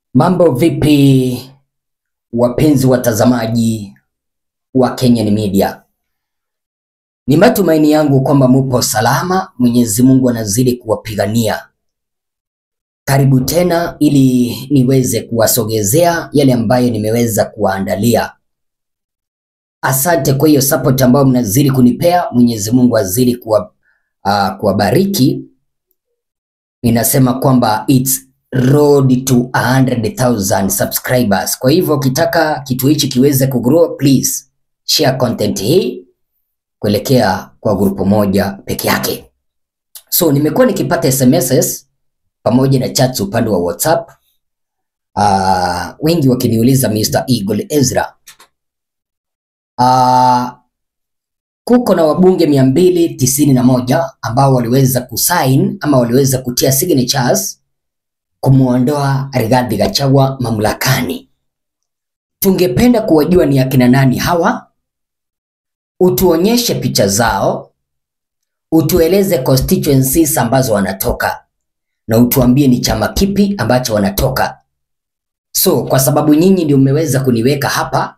Mambo vipi, wapenzi watazamaji wa Kenyan Media? Ni matumaini yangu kwamba mupo salama. Mwenyezi Mungu anazidi kuwapigania. Karibu tena ili niweze kuwasogezea yale ambayo nimeweza kuwaandalia. Asante kwa hiyo support ambayo mnazidi kunipea. Mwenyezi Mungu azidi kuwa, uh, kuwabariki. Ninasema kwamba it's road to 100,000 subscribers. Kwa hivyo ukitaka kitu hichi kiweze kugrow, please share content hii kuelekea kwa grupu moja peke yake. So nimekuwa nikipata SMSs pamoja na chats upande wa WhatsApp. Uh, wengi wakiniuliza Mr. Eagle Ezra, uh, kuko na wabunge mia mbili tisini na moja ambao waliweza kusign ama waliweza kutia signatures kumwondoa Rigathi Gachagua mamlakani. Tungependa kuwajua ni akina nani hawa, utuonyeshe picha zao, utueleze constituencies ambazo wanatoka na utuambie ni chama kipi ambacho wanatoka. So kwa sababu nyinyi ndio mmeweza kuniweka hapa,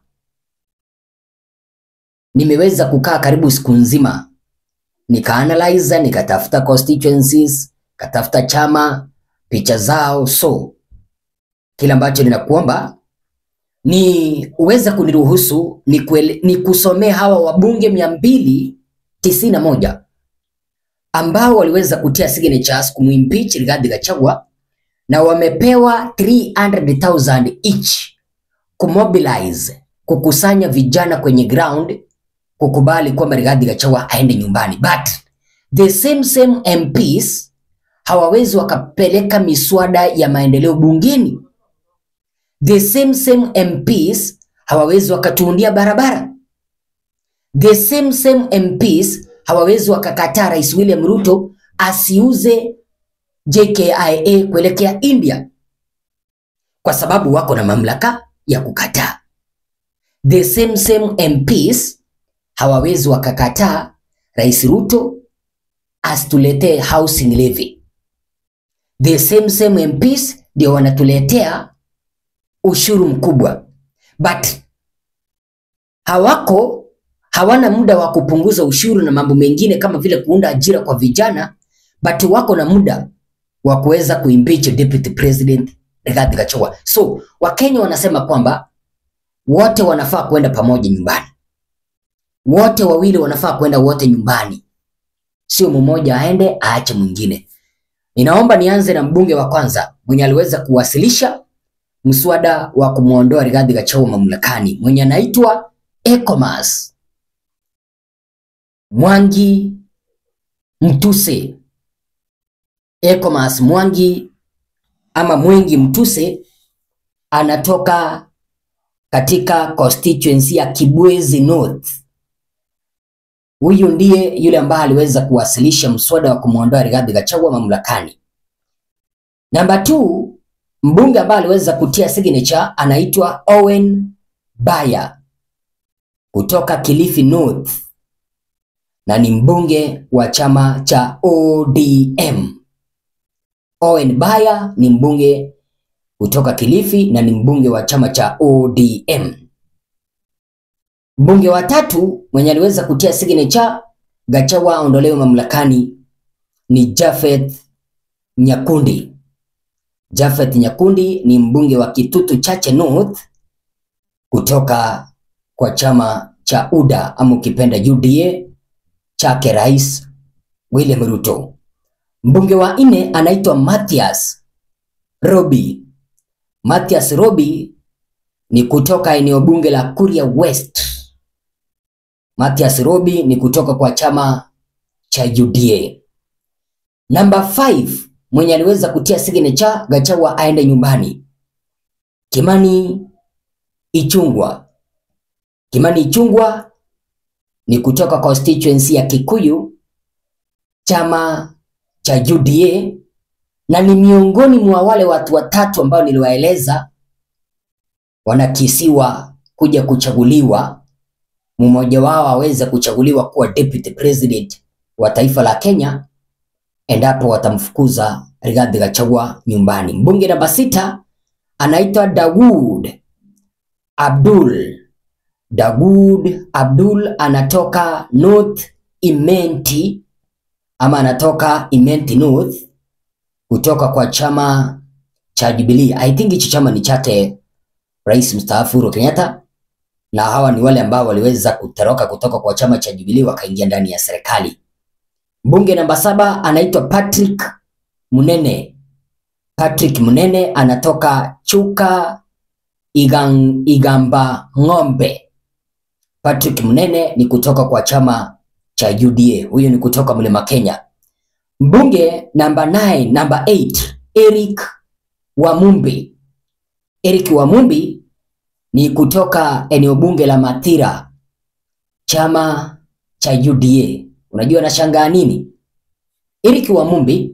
nimeweza kukaa karibu siku nzima nikaanalyze, nikatafuta constituencies, katafuta chama, picha zao. So kile ambacho ninakuomba ni uweze kuniruhusu ni, kuele, ni kusomea hawa wabunge mia mbili tisini na moja ambao waliweza kutia signatures kumwimpeach Rigathi Gachagua na wamepewa 300,000 each kumobilize, kukusanya vijana kwenye ground kukubali kwamba Rigathi Gachagua aende nyumbani, but the same same MPs hawawezi wakapeleka miswada ya maendeleo bungeni. The same same MPs hawawezi wakatuundia barabara. The same same MPs hawawezi wakakataa Rais William Ruto asiuze JKIA kuelekea India kwa sababu wako na mamlaka ya kukataa. The same same MPs hawawezi wakakataa Rais Ruto asituletee housing levy. The same same MPs ndio wanatuletea ushuru mkubwa, but hawako hawana muda wa kupunguza ushuru na mambo mengine kama vile kuunda ajira kwa vijana, but wako na muda wa kuweza kuimpeach deputy president Rigathi Gachagua. So Wakenya wanasema kwamba wote wanafaa kwenda pamoja nyumbani, wote wawili wanafaa kwenda wote nyumbani, sio mmoja aende aache mwingine. Ninaomba nianze na mbunge wa kwanza mwenye aliweza kuwasilisha mswada wa kumwondoa Rigathi Gachagua mamlakani mwenye anaitwa Ecomas Mwangi Mtuse. Ecomas Mwangi ama Mwengi Mtuse anatoka katika constituency ya Kibwezi North. Huyu ndiye yule ambaye aliweza kuwasilisha mswada wa kumwondoa Rigathi Gachagua mamlakani. Namba 2 mbunge ambaye aliweza kutia signature anaitwa Owen Baya kutoka Kilifi North na ni mbunge wa chama cha ODM. Owen Baya ni mbunge kutoka Kilifi na ni mbunge wa chama cha ODM. Mbunge wa tatu mwenye aliweza kutia signature Gachagua aondolewe mamlakani ni Jafeth Nyakundi. Jafeth Nyakundi ni mbunge wa Kitutu Chache North kutoka kwa chama cha UDA ama ukipenda UDA chake Rais William Ruto. Mbunge wa nne anaitwa Mathias Robi. Mathias Robi ni kutoka eneo bunge la Kuria West. Mathias Robi ni kutoka kwa chama cha UDA. Namba 5 mwenye aliweza kutia signature Gachagua aende nyumbani, Kimani Ichung'wah. Kimani Ichung'wah ni kutoka constituency ya Kikuyu, chama cha UDA, na ni miongoni mwa wale watu watatu ambao niliwaeleza wanakisiwa kuja kuchaguliwa, mmoja wao aweze kuchaguliwa kuwa deputy president wa taifa la Kenya endapo watamfukuza Rigathi Gachagua nyumbani. Mbunge namba sita anaitwa Dawood Abdul. Dawood Abdul anatoka North Imenti ama anatoka Imenti North kutoka kwa chama cha Jubilee. I think hichi chama ni chake Rais mstaafu Uhuru Kenyatta, na hawa ni wale ambao waliweza kutoroka kutoka kwa chama cha Jubilee wakaingia ndani ya serikali. Mbunge namba saba anaitwa Patrick Munene. Patrick Munene anatoka Chuka Igang, Igamba Ng'ombe. Patrick Munene ni kutoka kwa chama cha UDA. Huyo ni kutoka Mlima Kenya. Mbunge namba 9, namba 8, Eric Wamumbi. Eric Wamumbi ni kutoka eneo bunge la Mathira, chama cha UDA. Unajua nashangaa nini? Eric Wamumbi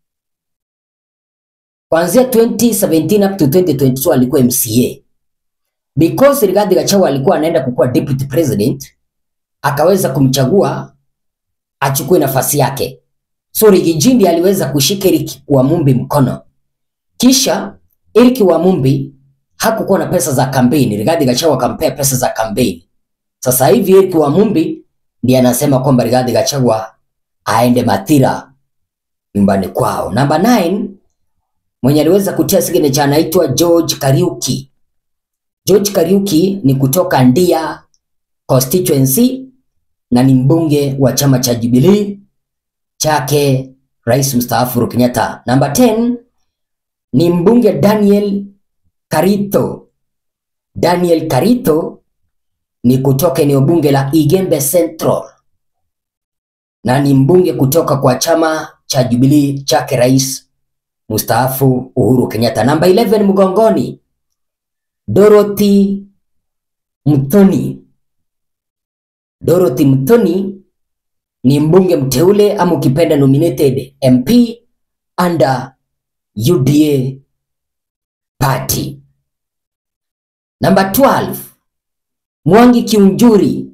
kuanzia 2017 up to 2022 alikuwa MCA. Because Rigathi Gachagua alikuwa anaenda kukuwa deputy president, akaweza kumchagua achukue nafasi yake. So Rigijindi aliweza kushika Eric Wamumbi mkono. Kisha Eric Wamumbi hakukuwa na pesa za kampeni, Rigathi Gachagua akampea pesa za kampeni. Sasa hivi Eric Wamumbi ndiye anasema kwamba Rigathi Gachagua aende Mathira nyumbani kwao. Namba 9 mwenye aliweza kutia signature anaitwa George Kariuki. George Kariuki ni kutoka Ndia constituency na ni mbunge wa chama cha Jubilee chake Rais mstaafu Uhuru Kenyatta. Namba 10 ni mbunge Daniel Karito. Daniel Karito ni kutoka eneo bunge la Igembe Central na ni mbunge kutoka kwa chama cha Jubilee chake Rais mstaafu Uhuru Kenyatta. Namba 11 mgongoni, Dorothy Mthoni. Dorothy Mthoni ni mbunge mteule ama ukipenda nominated MP under UDA party. Namba 12 Mwangi Kiunjuri.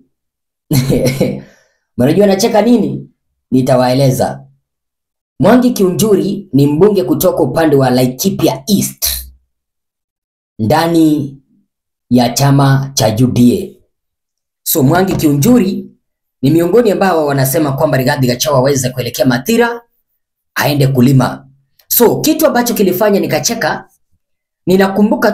Mnajua nacheka nini? Nitawaeleza. Mwangi Kiunjuri ni mbunge kutoka upande wa Laikipia East ndani ya chama cha UDA. So Mwangi Kiunjuri ni miongoni ambao wanasema kwamba Rigathi Gachagua aweze kuelekea Mathira aende kulima. So kitu ambacho kilifanya nikacheka, ninakumbuka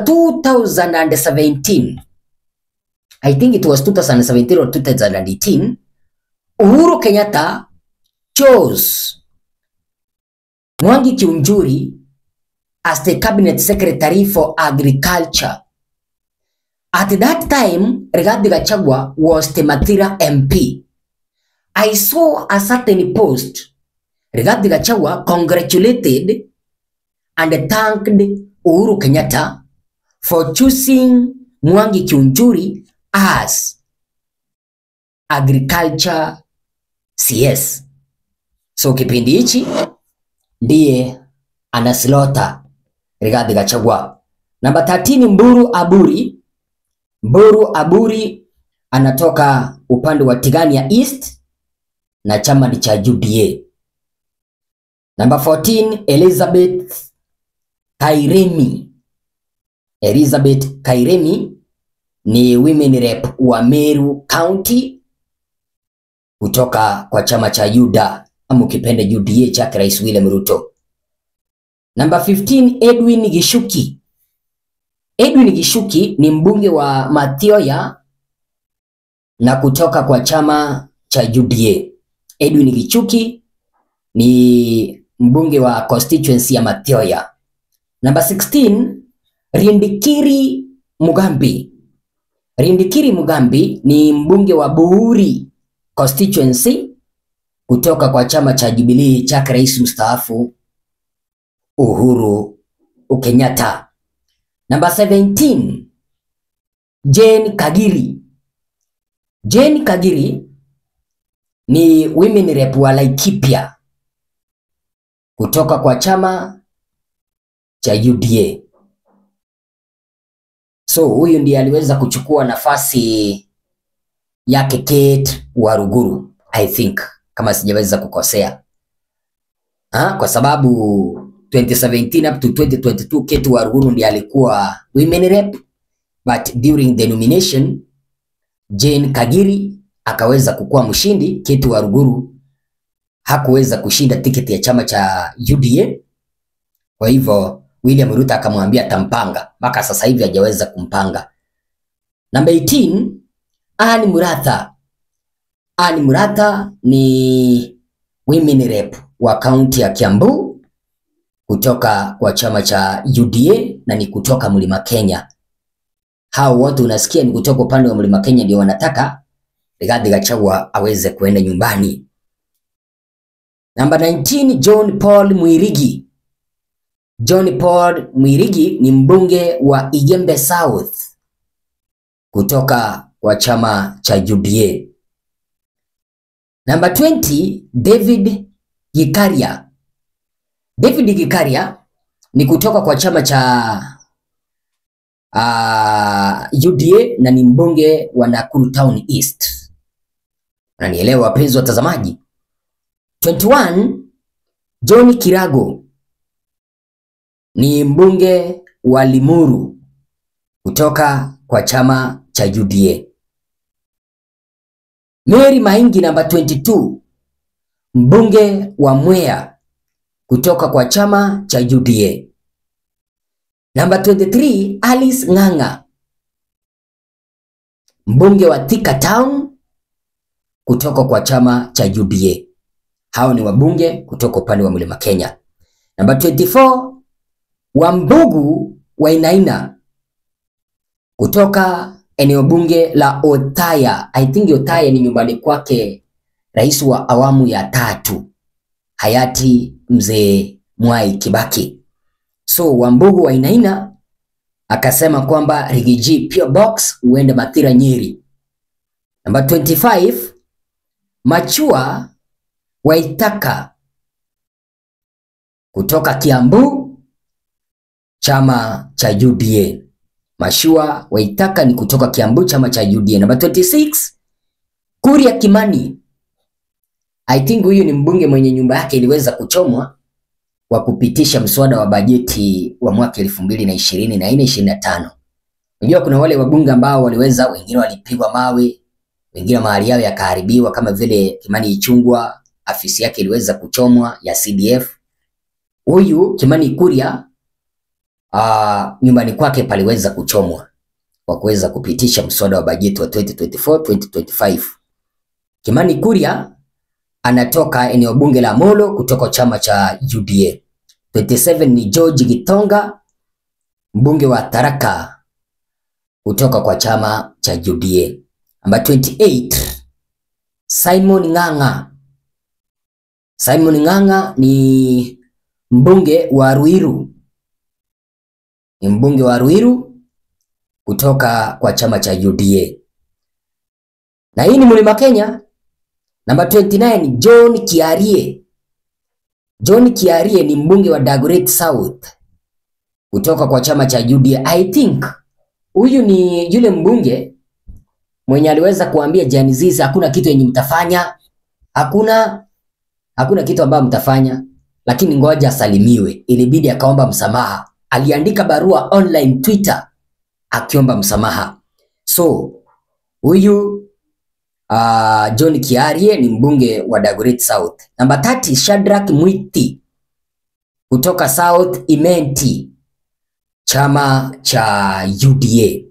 2017 I think it was 2017 or 2018 Uhuru Kenyatta chose Mwangi Kiunjuri as the cabinet secretary for agriculture. At that time, Rigathi Gachagua was the Mathira MP. I saw a certain post. Rigathi Gachagua congratulated and thanked Uhuru Kenyatta for choosing Mwangi Kiunjuri as agriculture CS. So kipindi hichi ndiye anaslota Rigathi Gachagua. Namba 13 Mburu Aburi. Mburu Aburi anatoka upande wa Tigania East na chama ni cha UDA. Namba 14 Elizabeth Kairemi. Elizabeth Kairemi ni women rep wa Meru County kutoka kwa chama cha UDA ama ukipenda UDA chake Rais William Ruto. Namba 15 Edwin Gishuki. Edwin Gishuki ni mbunge wa Mathioya na kutoka kwa chama cha UDA. Edwin Gishuki ni mbunge wa constituency ya Mathioya. Namba 16 Rindikiri Mugambi. Rindikiri Mugambi ni mbunge wa Buuri constituency kutoka kwa chama cha Jubilee chake rais mstaafu Uhuru Kenyatta. Namba 17 Jane Kagiri. Jane Kagiri ni women rep wa Laikipia kutoka kwa chama cha UDA. So huyu ndiye aliweza kuchukua nafasi yake Kate Waruguru, I think kama sijaweza kukosea ha? Kwa sababu 2017 up to 2022 Ketu Waruguru ndiye alikuwa women rep, but during the nomination Jane Kagiri akaweza kukuwa mshindi. Ketu Waruguru hakuweza kushinda tiketi ya chama cha UDA, kwa hivyo William Ruto akamwambia atampanga, mpaka sasa hivi hajaweza kumpanga. Namba 18 Anne Muratha. Anne Muratha ni women rep wa kaunti ya Kiambu kutoka kwa chama cha UDA na ni kutoka Mlima Kenya. Hao wote unasikia ni kutoka upande wa Mlima Kenya ndio wanataka Rigathi Gachagua aweze kuenda nyumbani. Namba 19 John Paul Mwirigi. John Paul Mwirigi ni mbunge wa Igembe South kutoka kwa chama cha UDA. Namba 20 David Gikaria. David Gikaria ni kutoka kwa chama cha uh, UDA na ni mbunge wa Nakuru Town East. Unanielewa wapenzi watazamaji? 21 John Kirago ni mbunge wa Limuru kutoka kwa chama cha UDA. Mary Maingi namba 22 mbunge wa Mwea kutoka kwa chama cha UDA. Namba 23 Alice Ng'ang'a mbunge wa Thika Town kutoka kwa chama cha UDA. Hao ni wabunge kutoka upande wa Mlima Kenya. Namba 24 Wambugu Wainaina kutoka eneo bunge la Othaya. I think Othaya ni nyumbani kwake rais wa awamu ya tatu hayati mzee Mwai Kibaki. So Wambugu Wainaina akasema kwamba Rigiji Pure Box uende Mathira Nyeri. Namba 25 Machua Waitaka kutoka Kiambu, chama cha UDA. Mashua Waitaka ni kutoka Kiambu, chama cha UDA. Namba 26 Kuria Kimani. I think huyu ni mbunge mwenye nyumba yake iliweza kuchomwa kwa kupitisha mswada wa bajeti wa mwaka elfu mbili na ishirini na nne ishirini na tano. Unajua kuna wale wabunge ambao waliweza, wengine walipigwa mawe, wengine mahali yao yakaharibiwa, kama vile Kimani Ichung'wah afisi yake iliweza kuchomwa ya CDF. Huyu Kimani Kuria uh, nyumbani kwake paliweza kuchomwa kwa kuweza kupitisha mswada wa bajeti wa 2024 2025. Kimani Kuria anatoka eneo bunge la Molo kutoka chama cha UDA. 27 ni George Gitonga mbunge wa Tharaka kutoka kwa chama cha UDA. Namba 28 Simon Ng'ang'a. Simon Ng'ang'a ni mbunge wa Ruiru, ni mbunge wa Ruiru kutoka kwa chama cha UDA, na hii ni Mlima Kenya. Namba 29 John Kiarie. John Kiarie ni mbunge wa Dagoretti South kutoka kwa chama cha UDA. I think huyu ni yule mbunge mwenye aliweza kuambia Gen Z hakuna kitu yenye mtafanya, hakuna hakuna kitu ambayo mtafanya, lakini ngoja asalimiwe. Ilibidi akaomba msamaha, aliandika barua online Twitter akiomba msamaha. So huyu uh, John Kiarie ni mbunge wa Dagoretti South. Namba 30 Shadrack Mwiti kutoka South Imenti, chama cha UDA.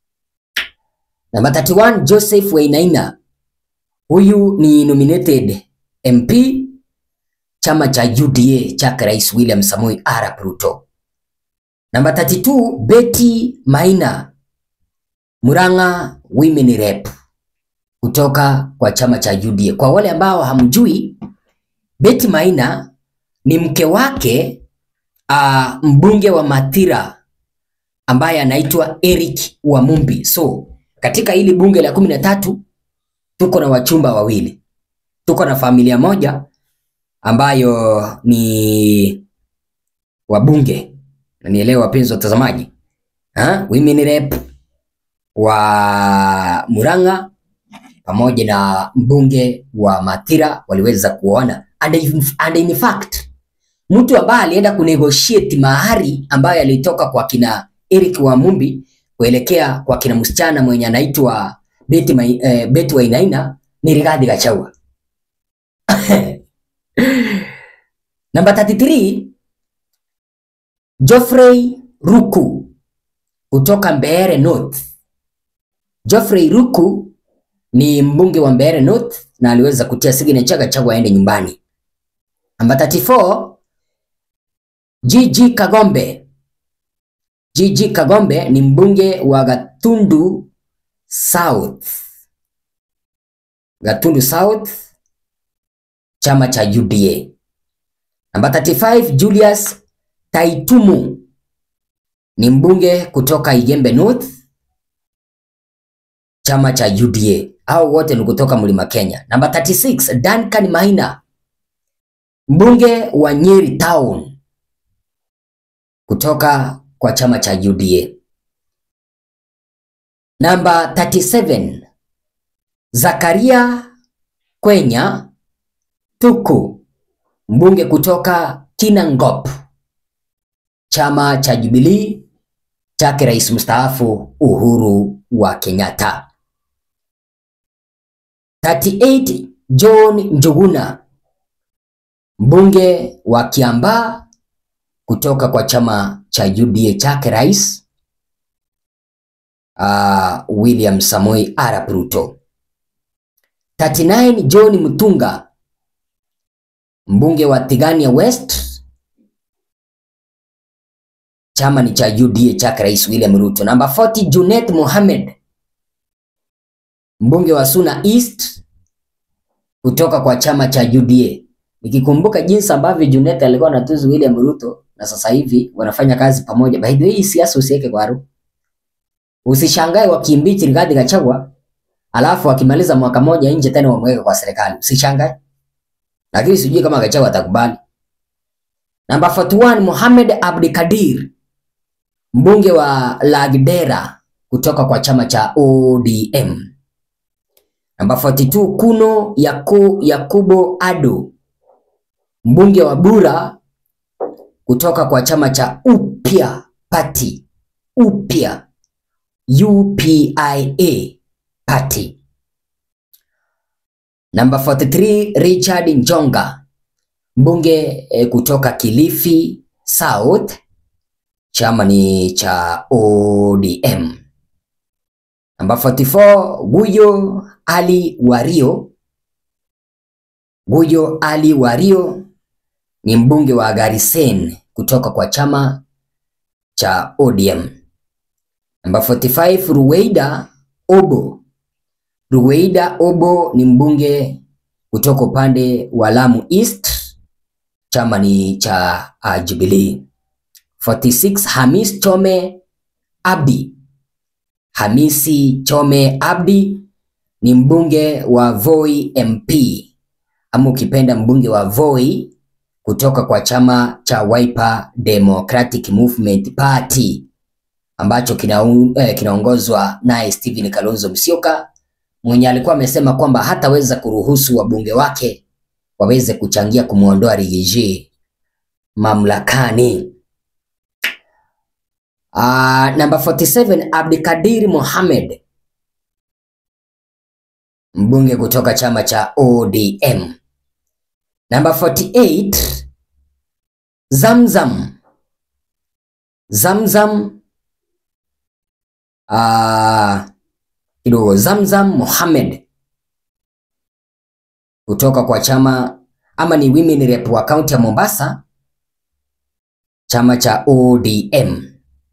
Namba 31 Joseph Wainaina, huyu ni nominated MP chama cha UDA chake Rais William Samoei Arap Ruto. Namba 32 Betty Maina, Murang'a Women Rep kutoka kwa chama cha UDA. Kwa wale ambao hamjui, Betty Maina ni mke wake uh, mbunge wa Mathira ambaye anaitwa Eric Wamumbi. So katika hili bunge la kumi na tatu tuko na wachumba wawili, tuko na familia moja ambayo ni wabunge, nanielewa wapenzi watazamaji, ha? Women rep wa Murang'a pamoja na mbunge wa Mathira waliweza kuona and in, and in fact mtu ambaye alienda kunegotiate mahari ambayo alitoka kwa kina Eric Wamumbi kuelekea kwa kina msichana mwenye anaitwa Betty, Mai- eh, Betty Wainaina ni Rigathi Gachagua. Namba 33 Geoffrey Ruku kutoka Mbeere North. Geoffrey Ruku ni mbunge wa Mbeere North na aliweza kutia signature Gachagua aende nyumbani. Namba 34 GG Kagombe. GG Kagombe ni mbunge wa Gatundu South. Gatundu South chama cha UDA. Namba 35 Julius Taitumu ni mbunge kutoka Igembe North chama cha UDA. Hao wote ni kutoka Mlima Kenya. Namba 36 Duncan Maina mbunge wa Nyeri Town kutoka kwa chama cha UDA. Namba 37 Zakaria Kwenya Tuku mbunge kutoka Kinangop chama cha Jubilee chake rais mstaafu Uhuru wa Kenyatta. 38 John Njuguna mbunge wa Kiambaa kutoka kwa chama cha UDA chake rais uh, William Samoei Arap Ruto. 39 John Mutunga mbunge wa Tigania West chama ni cha UDA chake rais William Ruto. Namba 40 Junet Mohamed mbunge wa Suna East kutoka kwa chama cha UDA. Nikikumbuka jinsi ambavyo Junet alikuwa anatuzu William Ruto na sasa hivi wanafanya kazi pamoja. By the way, hii siasa usiweke kwa haru. Usishangae wakimbichi Rigathi Gachagua alafu akimaliza mwaka moja nje tena wamweke kwa serikali. Usishangae. Lakini sijui kama Gachagua atakubali. Namba 41 Mohamed Abdikadir mbunge wa Lagdera kutoka kwa chama cha ODM. Namba 42 Kuno Yaku, Yakubo Ado mbunge wa Bura kutoka kwa chama cha Upya Party. Upya UPIA Party. Namba 43 Richard Njonga mbunge eh, kutoka Kilifi South chama ni cha ODM. Namba 44 Guyo Ali Wario. Guyo Ali Wario ni mbunge wa Garisen kutoka kwa chama cha ODM. Namba 45 Ruweida Obo. Ruweida Obo ni mbunge kutoka upande wa Lamu East, chama ni cha uh, Jubilee. 46 Hamis Chome Abdi. Hamisi Chome Abdi ni mbunge wa Voi MP ama ukipenda mbunge wa Voi kutoka kwa chama cha Wiper Democratic Movement Party ambacho kinaongozwa eh, kinaongozwa naye Stephen Kalonzo Musyoka mwenye alikuwa amesema kwamba hataweza kuruhusu wabunge wake waweze kuchangia kumwondoa Rigiji mamlakani. Uh, namba 47 Abdikadir Mohamed mbunge kutoka chama cha ODM. Namba 48 Zamzam Zamzam uh, kidogo Zamzam Mohamed kutoka kwa chama ama ni women rep wa kaunti ya Mombasa, chama cha ODM.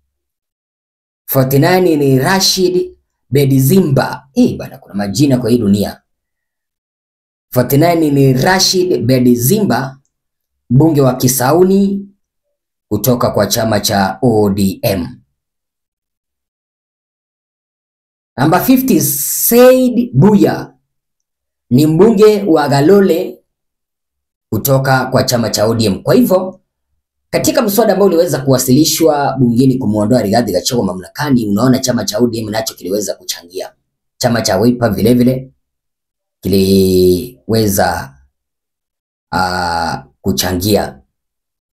49 ni Rashid Bedzimba. Eh, bana kuna majina kwa hii dunia. 49 ni Rashid Bedzimba mbunge wa Kisauni kutoka kwa chama cha ODM. Namba 50 Said Buya ni mbunge wa Galole kutoka kwa chama cha ODM. Kwa hivyo katika mswada ambao uliweza kuwasilishwa bungeni kumwondoa Rigathi Gachagua mamlakani, unaona chama cha ODM nacho kiliweza kuchangia. Chama cha Wiper vile vile kiliweza uh, kuchangia.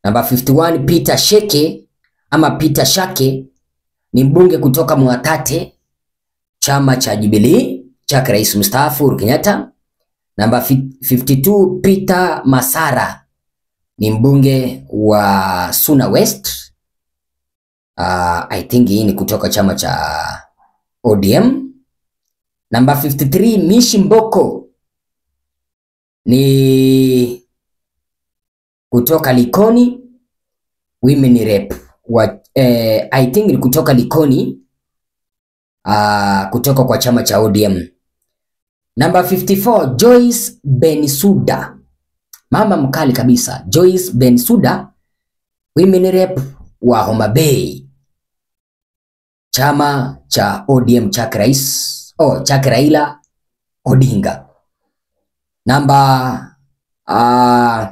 Namba 51 Peter Sheke ama Peter Shake ni mbunge kutoka Mwatate, chama cha Jubilee chake rais mstaafu Uhuru Kenyatta. Namba 52 Peter Masara ni mbunge wa Suna West. Uh, I think hii ni kutoka chama cha ODM. Namba 53 Mishi Mboko ni kutoka Likoni Women Rep wa, eh, I think ni kutoka Likoni uh, kutoka kwa chama cha ODM. Namba 54 Joyce Bensuda, mama mkali kabisa, Joyce Bensuda Women Rep wa Homa Bay, chama cha ODM chake rais oh, chake Raila Odinga. Namba uh,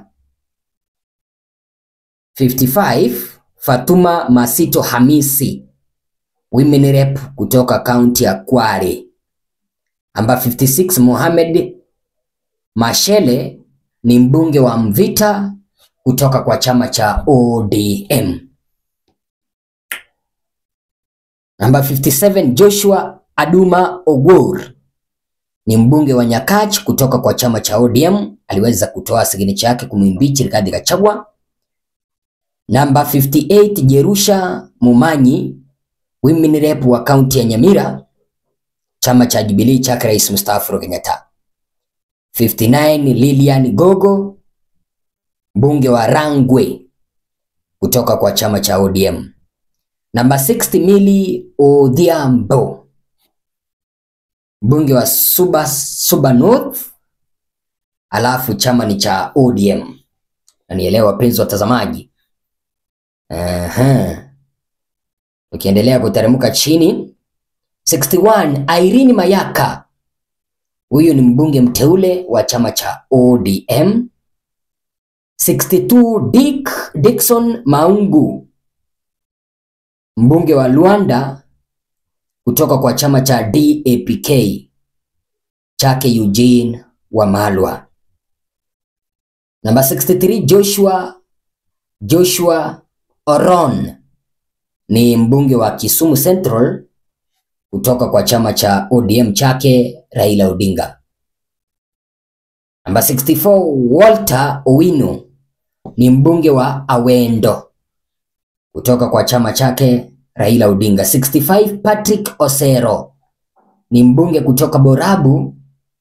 55 Fatuma Masito Hamisi Women Rep kutoka kaunti ya Kwale. Namba 56 Mohamed Mashele ni mbunge wa Mvita kutoka kwa chama cha ODM. Namba 57 Joshua Aduma Ogor ni mbunge wa Nyakach kutoka kwa chama cha ODM, aliweza kutoa signature yake kumwimbichi Rigathi Gachagua. Namba 58 Jerusha Mumanyi Women Rep wa kaunti ya Nyamira, chama cha Jubilee chake rais mstaafu Uhuru Kenyatta. 59 Lilian Gogo mbunge wa Rangwe kutoka kwa chama cha ODM. Namba 60 Milly Odhiambo mbunge wa Suba, Suba North, alafu chama ni cha ODM. Na nielewa wapenzi watazamaji. Aha. Ukiendelea kuteremka chini 61 Irene Mayaka, huyu ni mbunge mteule wa chama cha ODM. 62 Dick Dickson Maungu mbunge wa Luanda kutoka kwa chama cha DAPK chake Eugene Wamalwa. Namba 63 Joshua Joshua Oron ni mbunge wa Kisumu Central kutoka kwa chama cha ODM chake Raila Odinga. Namba 64 Walter Owino ni mbunge wa Awendo kutoka kwa chama chake Raila Odinga. 65 Patrick Osero ni mbunge kutoka Borabu,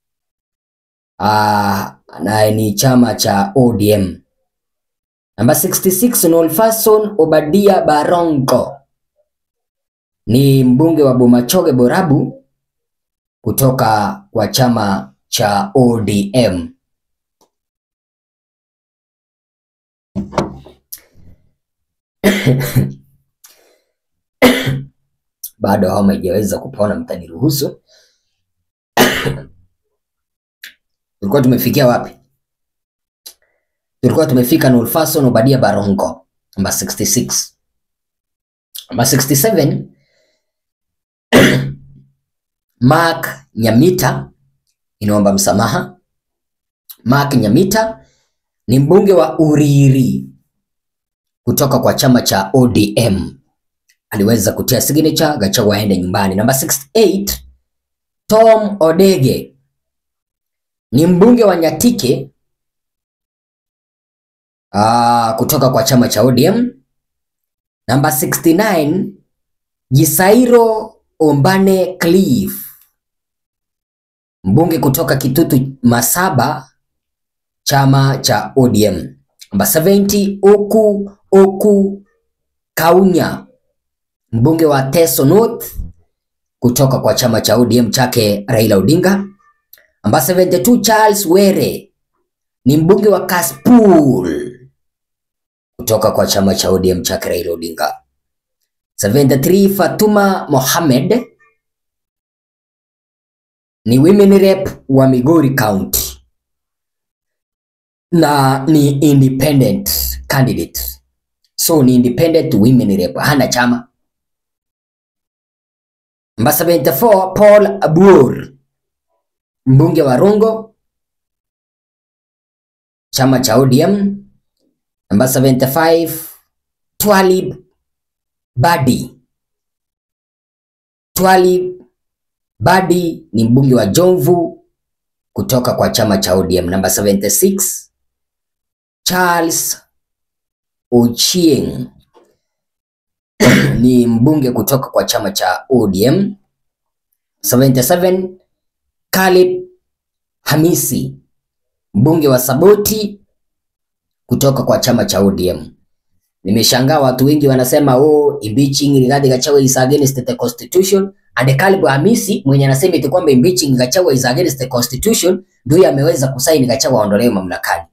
ah, na ni chama cha ODM. Namba 66 Nolfason Obadia Barongo ni mbunge wa Bomachoge Borabu kutoka kwa chama cha ODM. Bado homa haijaweza kupona, mtaniruhusu. Tulikuwa tumefikia wapi? Tulikuwa tumefika Nolfason Obadia Barongo, namba 66. Namba 67 Mark Nyamita, inaomba msamaha. Mark Nyamita ni mbunge wa Uriri kutoka kwa chama cha ODM, aliweza kutia signature, Gachagua aende nyumbani. Namba 68 Tom Odege ni mbunge wa Nyatike aa, kutoka kwa chama cha ODM. Namba 69 Gisairo Ombane Cliff mbunge kutoka Kitutu Masaba, chama cha ODM. Namba 70 Oku Oku Kaunya mbunge wa Teso North kutoka kwa chama cha ODM chake Raila Odinga. Namba 72 Charles Were ni mbunge wa Kasipul kutoka kwa chama cha ODM chake Raila Odinga. 73 Fatuma Mohamed ni women rep wa Migori County na ni independent candidate, so ni independent women rep, hana chama. Namba 74 Paul Abur mbunge wa Rongo chama cha ODM. Namba 75 Twalib Badi. Twalib Badi ni mbunge wa Jomvu kutoka kwa chama cha ODM. Namba 76 Charles Ochieng ni mbunge kutoka kwa chama cha ODM. 77 Caleb Hamisi mbunge wa Saboti kutoka kwa chama cha ODM. Nimeshangaa watu wengi wanasema oh, impeaching Rigathi Gachagua is against the constitution and Caleb Hamisi mwenye anasema eti kwamba impeaching Gachagua is against the constitution ndio ameweza kusaini Gachagua aondolewe mamlakani.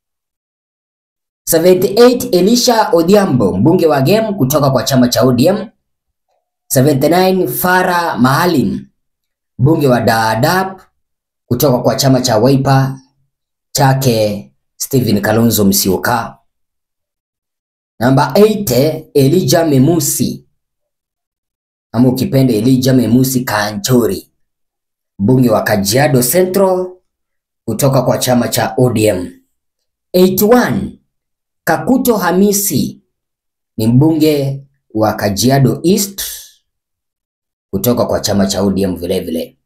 78 Elisha Odhiambo mbunge wa Gem kutoka kwa chama cha ODM. 79 Farah Maalim mbunge wa Dadaab kutoka kwa chama cha Wiper chake Stephen Kalonzo Musyoka. Namba 8 Elijah Memusi ama ukipenda Elijah Memusi Kanchori mbunge wa Kajiado Central kutoka kwa chama cha ODM. 81 Kakuto Hamisi ni mbunge wa Kajiado East kutoka kwa chama cha ODM vile vile.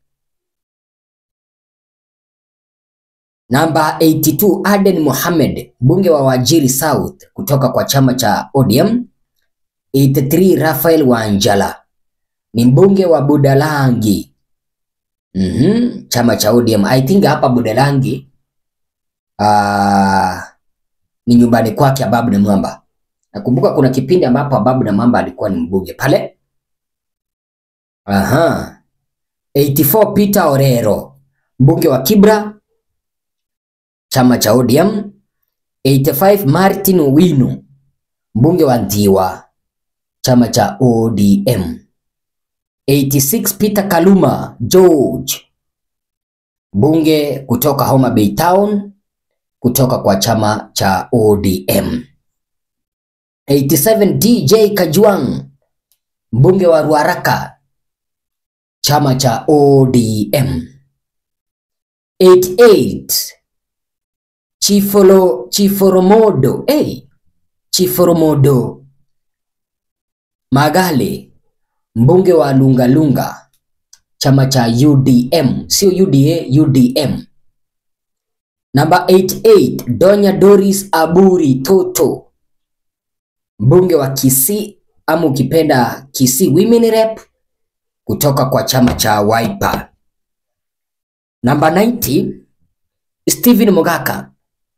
Namba 82 Aden Mohamed mbunge wa Wajiri South kutoka kwa chama cha ODM. 83 Raphael Wanjala ni mbunge wa Budalangi mhm, chama cha ODM. I think hapa Budalangi ah, ni nyumbani kwake Ababu na Mwamba. Nakumbuka kuna kipindi ambapo Ababu na Mwamba alikuwa ni mbunge pale. Aha. 84 Peter Orero mbunge wa Kibra chama cha ODM. 85 Martin Owino mbunge wa Ndhiwa chama cha ODM. 86 Peter Kaluma George mbunge kutoka Homa Bay Town kutoka kwa chama cha ODM. 87 DJ Kajwang mbunge wa Ruaraka chama cha ODM. 88 Chifolo Chiforomodo hey, Chiforomodo Magale mbunge wa Lungalunga chama cha UDM, sio UDA, UDM. Namba 88 Donya Doris Aburi Toto mbunge wa Kisii ama ukipenda Kisii Women Rep kutoka kwa chama cha Wiper. Namba 90 Stephen Mogaka.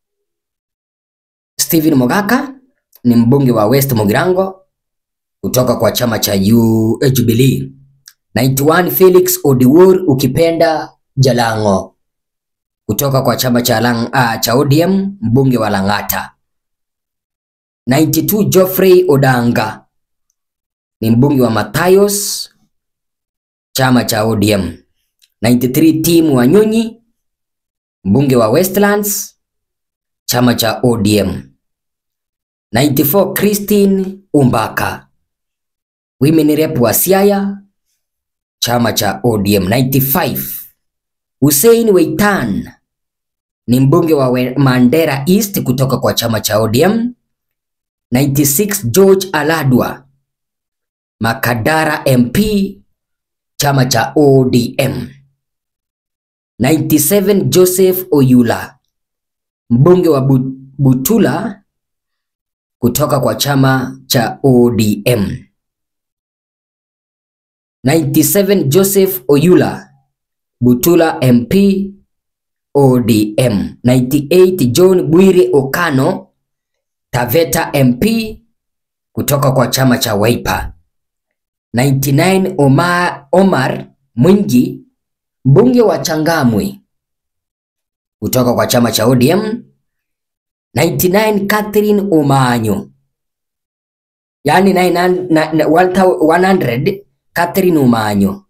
Stephen Mogaka ni mbunge wa West Mugirango kutoka kwa chama cha U, eh, Jubilee. 91 Felix Odiwuor ukipenda Jalango kutoka kwa chama cha, Lang, ah, cha ODM mbunge wa Lang'ata. 92 Geoffrey Odanga ni mbunge wa Matayos chama cha ODM. 93 Tim Wanyonyi mbunge wa Westlands chama cha ODM. 94 Christine Umbaka Women Rep wa Siaya chama cha ODM. 95 Hussein Weitan ni mbunge wa We- Mandera East kutoka kwa chama cha ODM. 96 George Aladwa Makadara MP chama cha ODM. 97 Joseph Oyula mbunge wa Bu- Butula kutoka kwa chama cha ODM. 97 Joseph Oyula Butula MP ODM. 98 John Bwire Okano Taveta MP kutoka kwa chama cha Wiper. 99 Omar, Omar Mwingi mbunge wa Changamwe kutoka kwa chama cha ODM. 99 Catherine Omanyo yaani 900 na- na- 100 Catherine Omanyo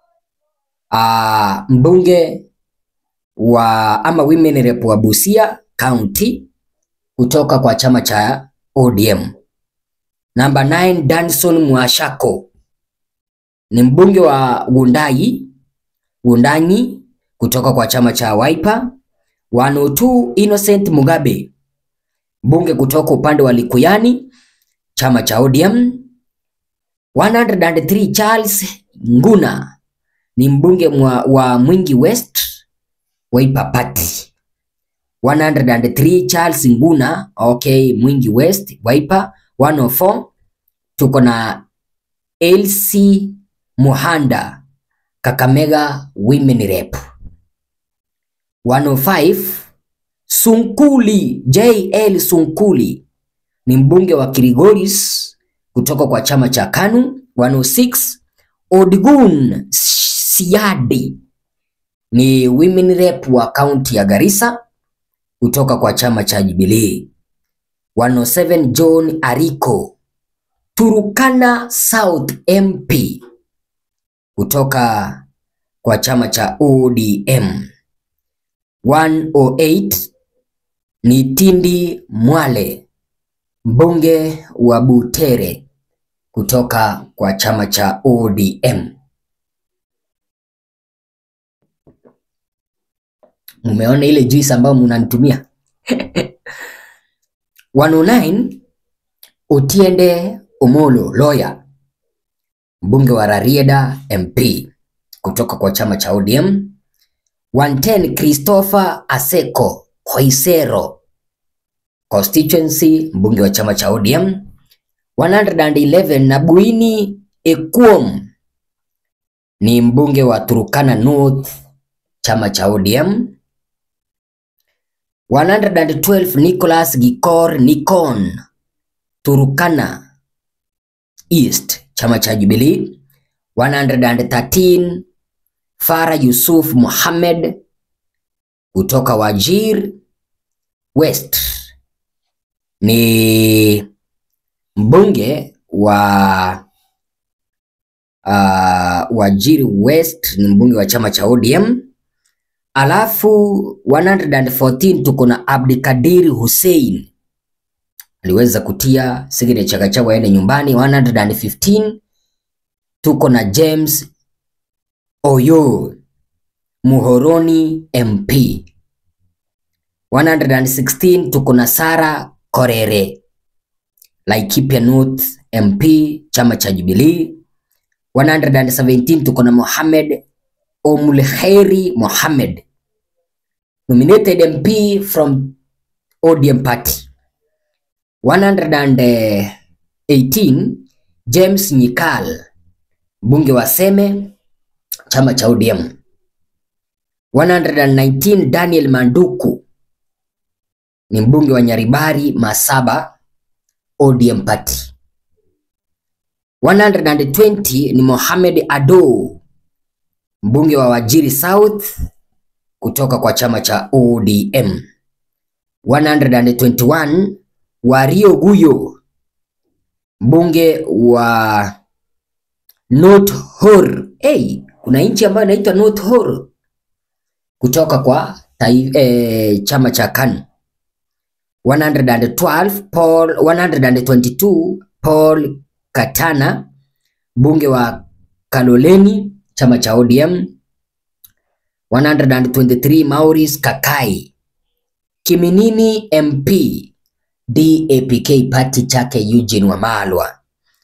ah, mbunge wa ama women rep wa Busia County kutoka kwa chama cha ODM. Namba 9 Danson Mwashako ni mbunge wa Wundai Wundanyi kutoka kwa chama cha Wiper. 102 Innocent Mugabe mbunge kutoka upande wa Likuyani, chama cha ODM. 103 Charles Nguna ni mbunge mwa, wa Mwingi West, Wiper Party. 103 Charles Nguna, okay, Mwingi West, Wiper. 104 tuko na Elsie Muhanda, Kakamega Women Rep. 105 Sunkuli JL Sunkuli ni mbunge wa Kirigoris kutoka kwa chama cha KANU. 106 Odgun Siadi ni women rep wa kaunti ya Garissa kutoka kwa chama cha Jubilee. 107 John Ariko Turukana South MP kutoka kwa chama cha ODM. 108 ni Tindi Mwale mbunge wa Butere kutoka kwa chama cha ODM. Mumeona ile juice ambayo mnanitumia? 109 Otiende Omolo lawyer mbunge wa Rarieda MP kutoka kwa chama cha ODM. 110 Christopher Aseko Khoisero constituency mbunge wa chama cha ODM. 111 Nabuini Ekuom ni mbunge wa Turukana North chama cha ODM. 112 Nicholas Gikor Nikon Turukana East chama cha Jubilee. 113 Farah Yusuf Mohamed kutoka Wajir West ni mbunge wa uh, Wajir West ni mbunge wa chama cha ODM. Alafu 114 tuko na Abdikadir Hussein aliweza kutia signature Gachagua aende nyumbani. 115 tuko na James Oyo Muhoroni MP. 116 tuko na Sara Korere Laikipia North MP chama cha Jubilee. 117 tuko na Mohamed Omulkheri Mohamed nominated MP from ODM party. 118 James Nyikal mbunge wa Seme chama cha ODM. 119 Daniel Manduku ni mbunge wa Nyaribari Masaba ODM party. 120 ni Mohamed Ado mbunge wa Wajiri South kutoka kwa chama cha ODM. 121 Wario Guyo mbunge wa North Hor. Hey, kuna nchi ambayo inaitwa North Hor kutoka kwa tai, eh, chama cha KANU. 112 Paul 122 Paul Katana mbunge wa Kaloleni chama cha ODM. 123 Maurice Kakai Kiminini MP DAPK party chake Eugene Wamalwa.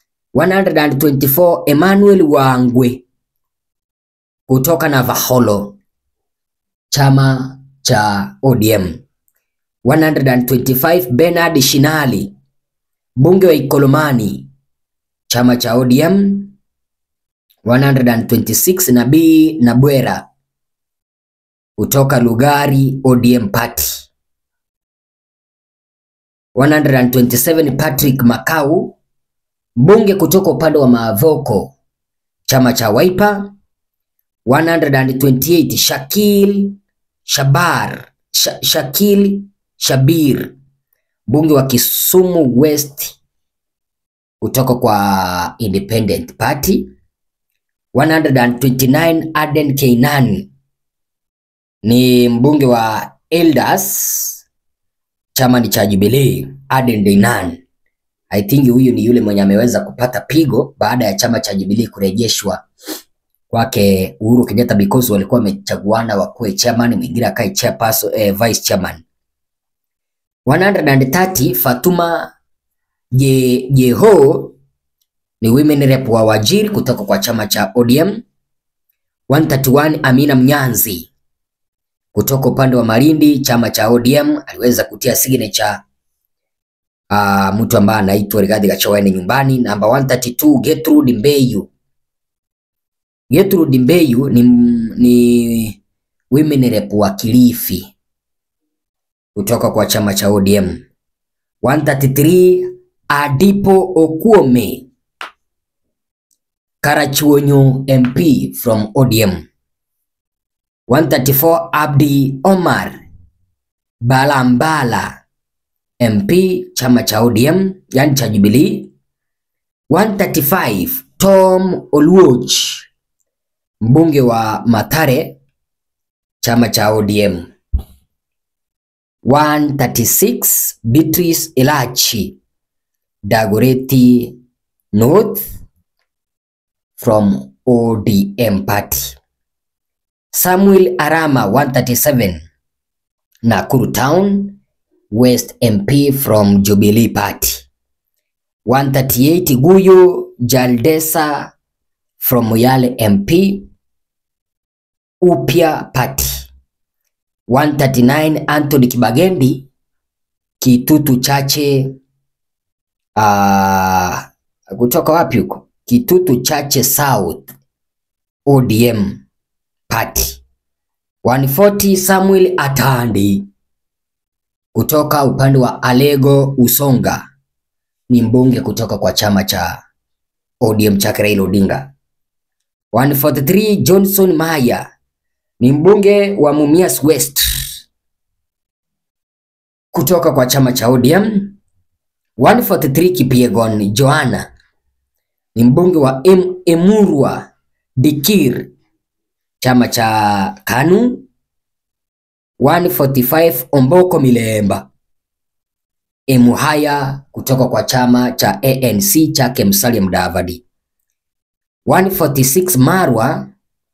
124 Emmanuel Wangwe kutoka Navaholo chama cha ODM. 125 Bernard Shinali mbunge wa Ikolomani chama cha ODM. 126 Nabii Nabwera kutoka Lugari ODM party. 127 Patrick Makau mbunge kutoka upande wa Maavoko chama cha Wiper. 128 Shakil Shabar Sh Shakil Shabir mbunge wa Kisumu West kutoka kwa Independent Party. 129 Aden Keinani ni mbunge wa Elders chama ni cha Jubilee. Aden Deinan I think huyu ni yule mwenye ameweza kupata pigo baada ya chama cha Jubilee kurejeshwa kwake Uhuru Kenyatta because walikuwa wamechaguana wakuwe chairman, mwingine akae chairperson, eh, vice chairman. 130 Fatuma Je, Jeho ni women rep wa Wajir kutoka kwa chama cha ODM. 131 Amina Mnyanzi kutoka upande wa Malindi chama cha ODM aliweza kutia signature uh, mtu ambaye anaitwa Rigathi Gachagua ni nyumbani. Namba 132 Gertrude Mbeyu. Gertrude Mbeyu ni, ni women rep wa Kilifi kutoka kwa chama cha ODM. 133 Adipo Okuome Karachuonyo MP from ODM. 134 Abdi Omar Balambala MP chama cha ODM yani cha Jubilee. 135 Tom Oluoch mbunge wa Mathare chama cha ODM. 136 Beatrice Elachi Dagoretti North from ODM party. Samuel Arama 137 Nakuru Town West MP from Jubilee Party. 138 Guyo Jaldesa from Moyale MP Upya Party. 139 Anthony Kibagendi Kitutu Chache uh, kutoka wapi huko? Kitutu Chache South ODM Party. 140 Samuel Atandi kutoka upande wa Alego Usonga ni mbunge kutoka kwa chama cha ODM cha Raila Odinga. 143 Johnson Maya ni mbunge wa Mumias West kutoka kwa chama cha ODM. 143 Kipiegon Joanna ni mbunge wa em Emurwa Dikir chama cha KANU. 145 Omboko Milemba Emuhaya kutoka kwa chama cha ANC chake Musalia Mudavadi. 146 Marwa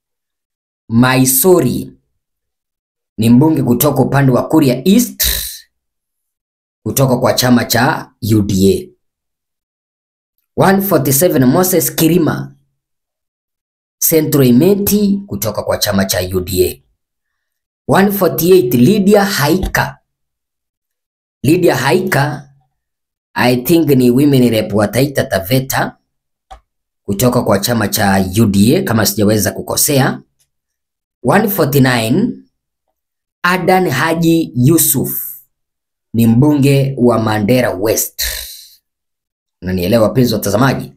Maisori ni mbunge kutoka upande wa Kuria East kutoka kwa chama cha UDA. 147 Moses Kirima Centro Imeti kutoka kwa chama cha UDA. 148 Lydia Haika. Lydia Haika I think ni women rep wa Taita Taveta kutoka kwa chama cha UDA kama sijaweza kukosea. 149 Adan Haji Yusuf ni mbunge wa Mandera West. Unanielewa wapenzi watazamaji?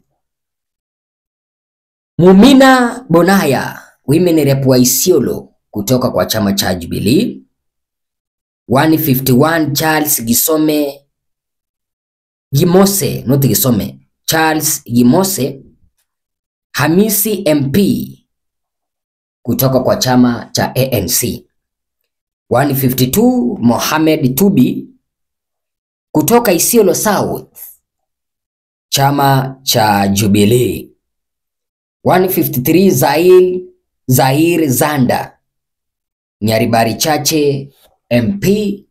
Mumina Bonaya women rep wa Isiolo kutoka kwa chama cha Jubilee. 151 Charles Gisome Gimose, not Gisome, Charles Gimose Hamisi MP kutoka kwa chama cha ANC. 152 Mohamed Tubi kutoka Isiolo South, chama cha Jubilee. 153 Zair Zair Zanda Nyaribari Chache MP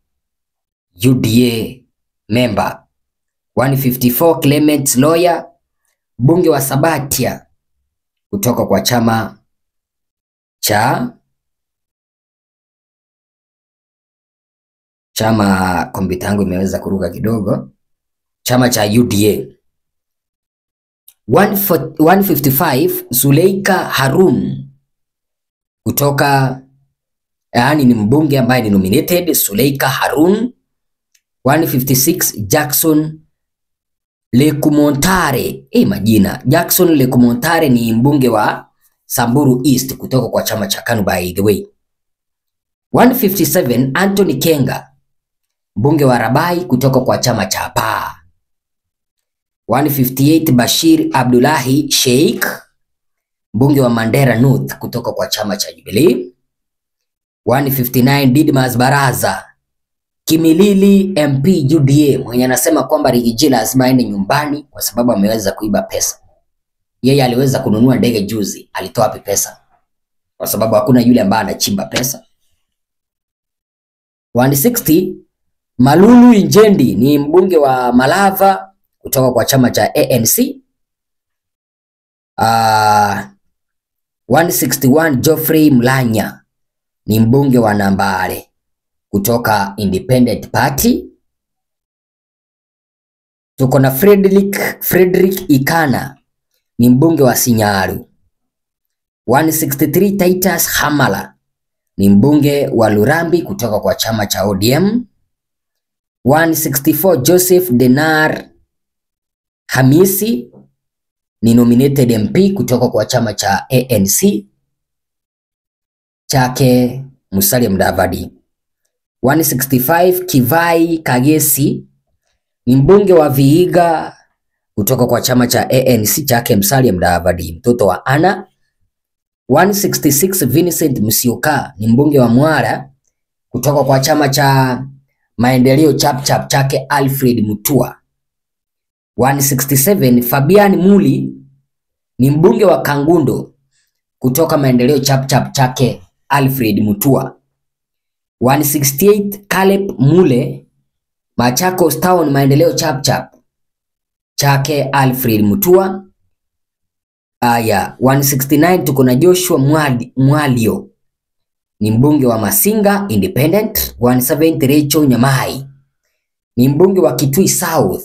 UDA member. 154 Clement Lawyer mbunge wa Sabatia kutoka kwa chama cha chama, kompyuta yangu imeweza kuruka kidogo, chama cha UDA. 155 Zuleika Harun kutoka yaani ni mbunge ambaye ni nominated Zuleika Harun. 156 Jackson Lekumontare, eh, majina Jackson Lekumontare ni mbunge wa Samburu East kutoka kwa chama cha KANU by the way. 157 Anthony Kenga mbunge wa Rabai kutoka kwa chama cha PAA. 158 Bashir Abdullahi Sheikh mbunge wa Mandera North kutoka kwa chama cha Jubilee. 159 Didmas Baraza Kimilili MP UDA mwenye anasema kwamba Rigiji lazima aende nyumbani kwa sababu ameweza kuiba pesa. Yeye aliweza kununua ndege juzi, alitoa wapi pesa? Kwa sababu hakuna yule ambaye anachimba pesa. 160 Malulu Injendi ni mbunge wa Malava kutoka kwa chama cha ANC. Uh, 161 Geoffrey Mlanya ni mbunge wa Nambale kutoka Independent Party. Tuko na Frederick, Frederick Ikana ni mbunge wa Sinyaru. 163 Titus Hamala ni mbunge wa Lurambi kutoka kwa chama cha ODM. 164 Joseph Denar Hamisi ni nominated MP kutoka kwa chama cha ANC chake Musalia Mudavadi. 165 Kivai Kagesi ni mbunge wa Vihiga kutoka kwa chama cha ANC chake Musalia Mudavadi, mtoto wa Ana. 166 Vincent Musyoka ni mbunge wa Mwara kutoka kwa chama cha Maendeleo Chapchap chake Alfred Mutua. 167 Fabian Muli ni mbunge wa Kangundo kutoka Maendeleo Chapchap chake Alfred Mutua. 168 Caleb Mule Machakos Town Maendeleo Chapchap chake Alfred Mutua. Aya, 169 tuko na Joshua Mwali, Mwalio ni mbunge wa Masinga Independent. 170 Rachel Nyamai ni mbunge wa Kitui South,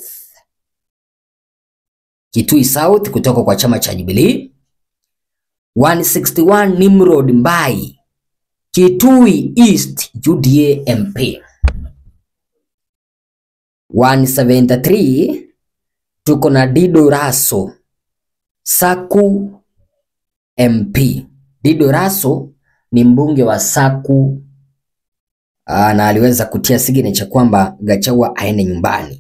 Kitui South kutoka kwa chama cha Jubilee. 161 Nimrod Mbai Kitui East UDA MP. 173 tuko na Dido Raso Saku MP. Dido Raso ni mbunge wa Saku aa, na aliweza kutia signature kwamba Gachagua aende nyumbani.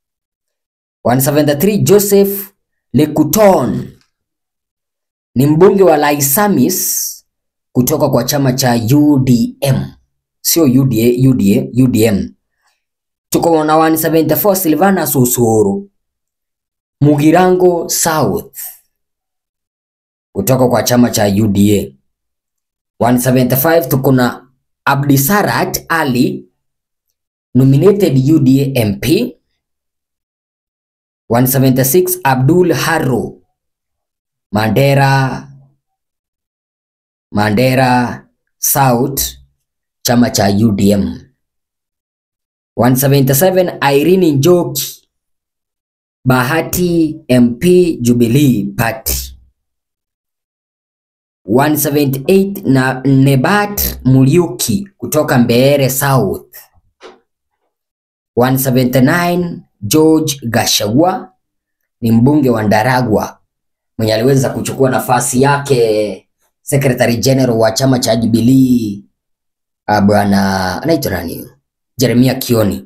173 Joseph Lekuton ni mbunge wa Laisamis kutoka kwa chama cha UDM, sio UDA, UDA, UDM. Tuko na 174 Silvana Susuru Mugirango South kutoka kwa chama cha UDA. 175 tuko na Abdisarat Ali nominated UDA MP. 176 Abdul Harro Mandera Mandera South chama cha UDM. 177 Irene Njoki Bahati MP Jubilee Party. 178 na Nebat Muriuki kutoka Mbeere South. 179 George Gachagua ni mbunge wa Ndaragwa mwenye aliweza kuchukua nafasi yake Secretary General wa chama cha Jubilee bwana anaitwa nani? Jeremia Kioni.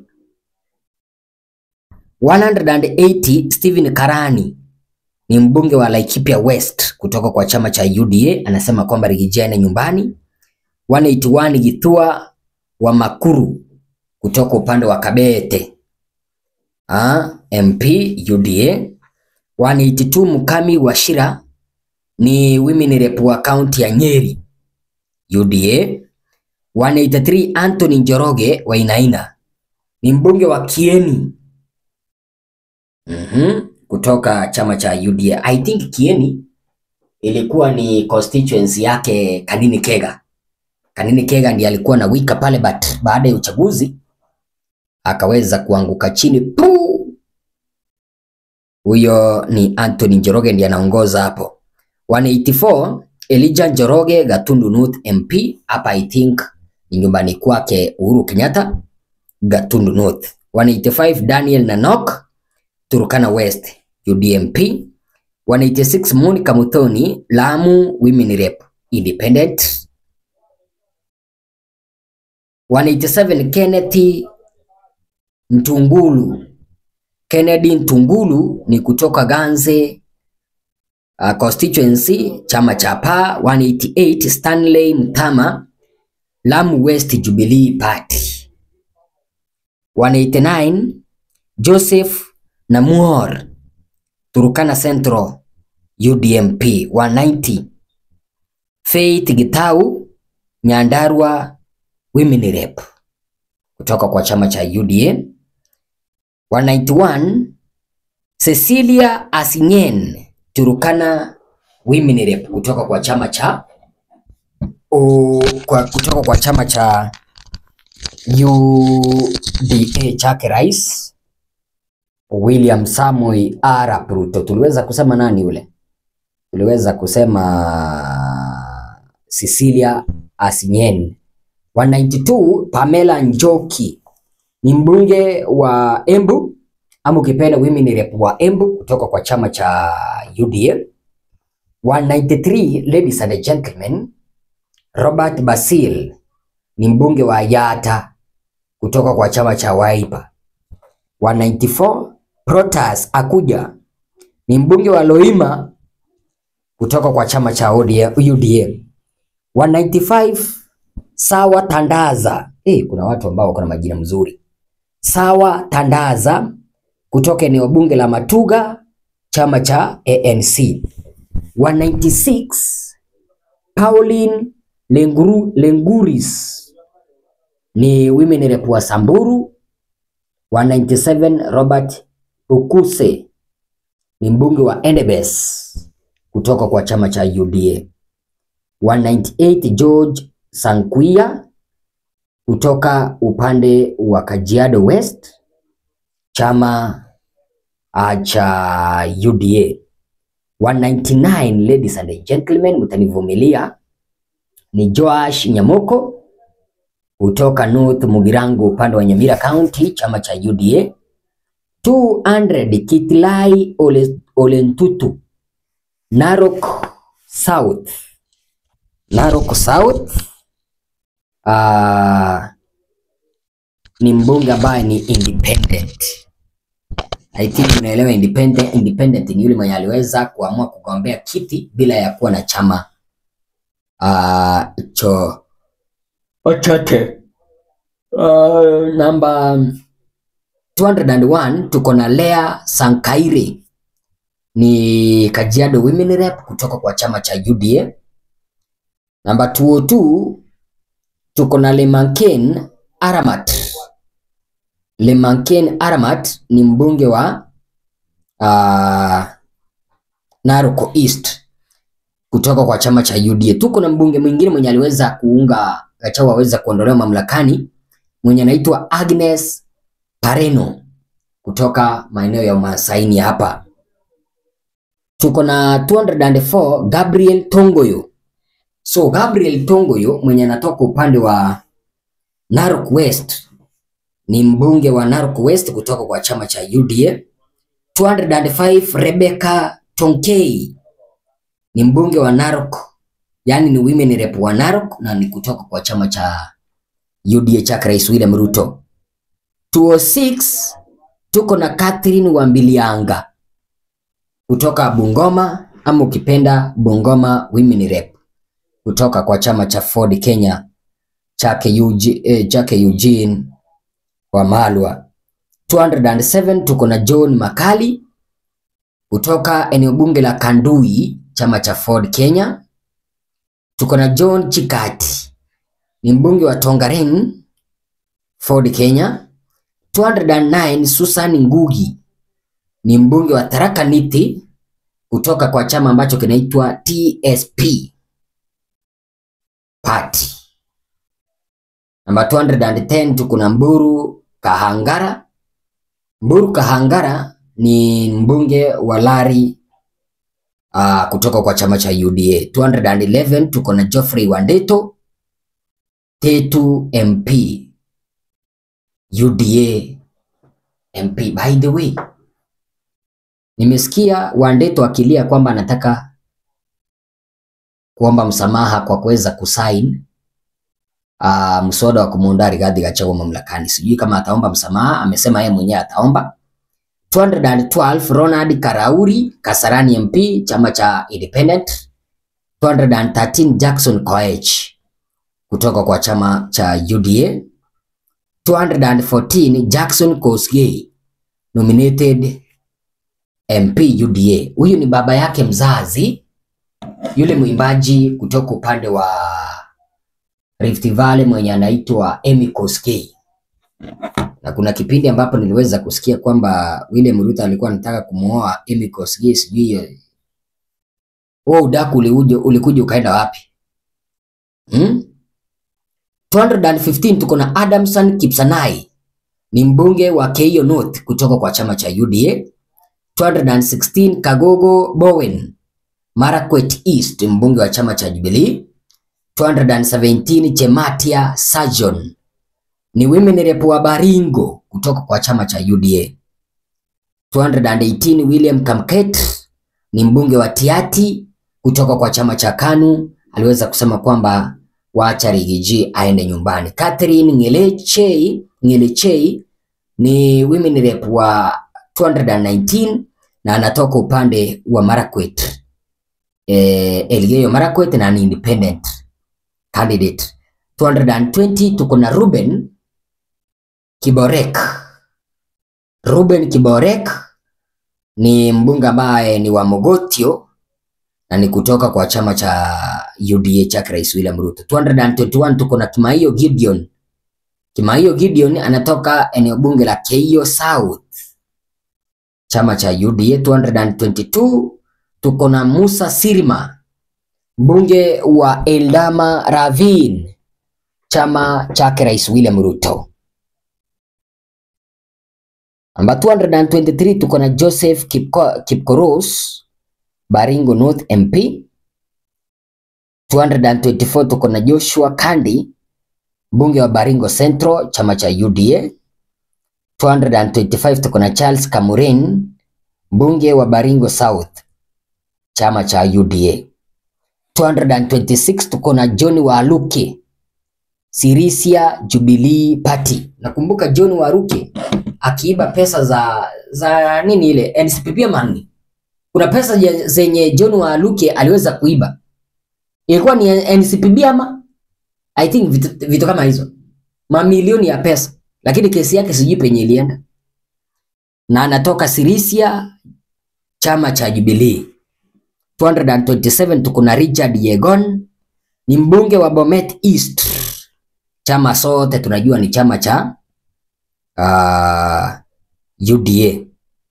180 Stephen Karani ni mbunge wa Laikipia West kutoka kwa chama cha UDA, anasema kwamba Rigijane nyumbani. 181 Githua wa Makuru kutoka upande wa Kabete ah, MP UDA. 182 Mukami wa Shira ni women rep wa kaunti ya Nyeri UDA. 183 Anthony Njoroge wa Inaina ni mbunge wa Kieni mm kutoka chama cha UDA. I think Kieni ilikuwa ni constituency yake Kanini Kega. Kanini Kega ndiye alikuwa na wika pale, but baada ya uchaguzi akaweza kuanguka chini pu. Huyo ni Anthony Njoroge ndiye anaongoza hapo. 184 Elijah Njoroge Gatundu North MP, hapa I think ni nyumbani kwake Uhuru Kenyatta, Gatundu North. 185 Daniel Nanok Turkana West UDMP. 186 Monica Muthoni Lamu Women Rep Independent. 187 Kenneth Ntungulu Kennedy Ntungulu ni kutoka Ganze uh, constituency chama cha PA. 188 Stanley Mtama Lamu West Jubilee Party. 189 Joseph Namuor Turkana Central UDMP. 190 Faith Gitau Nyandarua Women Rep kutoka kwa chama cha UDA. 191 Cecilia Asinyen Turukana Women Rep kutoka kwa chama cha o, kwa, kutoka kwa chama cha UDA chake rais William Samoei Arap Ruto. Tuliweza kusema nani yule? Tuliweza kusema Cecilia Asinyen. 192 Pamela Njoki ni mbunge wa Embu ama ukipenda women rep wa Embu kutoka kwa chama cha UDA. 193 ladies and gentlemen, Robert Basil ni mbunge wa Yata kutoka kwa chama cha Wiper. 194 Protas Akuja ni mbunge wa Loima kutoka kwa chama cha UDA. 195 Sawa Tandaza. Eh, kuna watu ambao wako na majina mzuri. Sawa Tandaza kutoka eneo bunge la Matuga, chama cha ANC. 196 Pauline Lenguru, Lenguris ni women rep wa Samburu. 197 Robert Ukuse ni mbunge wa Endebess kutoka kwa chama cha UDA. 198 George Sankuia kutoka upande wa Kajiado West chama uh, cha UDA. 199 ladies and gentlemen, mtanivumilia, ni Joash Nyamoko kutoka North Mugirango upande wa Nyamira County chama cha UDA. 200 Kitilai Ole, Olentutu Narok South Narok South uh, ni mbunge ambaye ni independent. I think unaelewa independent. Independent ni yule mwenye aliweza kuamua kugombea kiti bila ya kuwa na chama uh, cho chochote. Uh, namba 201 tuko na Lea Sankaire ni Kajiado Women Rep kutoka kwa chama cha UDA. Namba 202 tuko na Lemanken Aramat. Lemanken Aramat ni mbunge wa uh, Narok East kutoka kwa chama cha UDA. Tuko na mbunge mwingine mwenye aliweza kuunga Gachagua aweza kuondolewa mamlakani mwenye anaitwa Agnes Pareno kutoka maeneo ya Masaini hapa. Tuko na 204 Gabriel Tongoyo. So Gabriel Tongoyo mwenye anatoka upande wa Narok West ni mbunge wa Narok West kutoka kwa chama cha UDA. 205 Rebecca Tonkei ni mbunge wa Narok, yani ni women rep wa Narok na ni kutoka kwa chama cha UDA cha Rais William Ruto. 206 tuko na Catherine Wambilianga kutoka Bungoma ama ukipenda Bungoma women rep kutoka kwa chama cha Ford Kenya chake Eugene, eh, chake Eugene Wamalwa. 207 tuko na John Makali kutoka eneo bunge la Kandui chama cha Ford Kenya. Tuko na John Chikati ni mbunge wa Tongaren Ford Kenya. 209 Susan Ngugi ni mbunge wa Tharaka Nithi kutoka kwa chama ambacho kinaitwa TSP Party. Namba 210 tuko na Mburu Kahangara. Mburu Kahangara ni mbunge wa Lari uh, kutoka kwa chama cha UDA. 211 tuko na Geoffrey Wandeto Tetu MP UDA MP. By the way, nimesikia Wandeto akilia kwamba anataka kuomba msamaha kwa kuweza kusain uh, mswada wa kumuondoa Rigathi Gachagua mamlakani. Sijui kama ataomba msamaha, amesema yeye mwenyewe ataomba. 212 Ronald Karauri Kasarani MP chama cha Independent. 213 Jackson Koech kutoka kwa chama cha UDA. 214 Jackson Kosgei nominated MP UDA. Huyu ni baba yake mzazi yule mwimbaji kutoka upande wa Rift Valley mwenye anaitwa Emmy Kosgei. na kuna kipindi ambapo niliweza kusikia kwamba William Ruto alikuwa anataka kumuoa Amy Kosgei, sijui hiyo wewe udaku ulikuja ulikuja ukaenda wapi? Hmm? 215 tuko na Adamson Kipsanai ni mbunge wa Keio North kutoka kwa chama cha UDA. 216 Kagogo Bowen Marakwet East mbunge wa chama cha Jubilee. 217 Chematia Sajon ni women rep wa Baringo kutoka kwa chama cha UDA. 218 William Kamket ni mbunge wa Tiati kutoka kwa chama cha KANU, aliweza kusema kwamba waacha Rigiji aende nyumbani. Catherine Ngelechei Ngelechei ni women rep wa 219 na anatoka upande wa Marakwet eh, Elgeyo Marakwet na ni independent candidate. 220 tuko na Ruben Kiborek. Ruben Kiborek ni mbunge ambaye ni wa Mogotio na ni kutoka kwa chama cha UDA cha Rais William Ruto. 221 tuko na Kimaiyo Gideon. Kimaiyo Gideon anatoka eneo bunge la Keio South, chama cha UDA. 222 tuko na Musa Sirma, mbunge wa Eldama Ravine, chama chake Rais William Ruto. Namba 223 tuko na Joseph Kipko, Kipkoros Baringo North MP. 224 tuko na Joshua Kandi mbunge wa Baringo Central chama cha UDA. 225 tuko na Charles Kamurin mbunge wa Baringo South chama cha UDA. 226 tuko na John Waluke Sirisia Jubilee Party. Nakumbuka John Waluke akiiba pesa za za nini ile NCPP money. Kuna pesa je- zenye John Waluke aliweza kuiba, ilikuwa ni NCPB ama I think vitu, vitu kama hizo, mamilioni ya pesa, lakini kesi yake sijui penye ilienda, na anatoka Sirisia chama cha Jubilee. 227 tuko na Richard Yegon ni mbunge wa Bomet East, chama sote tunajua ni chama cha uh, UDA.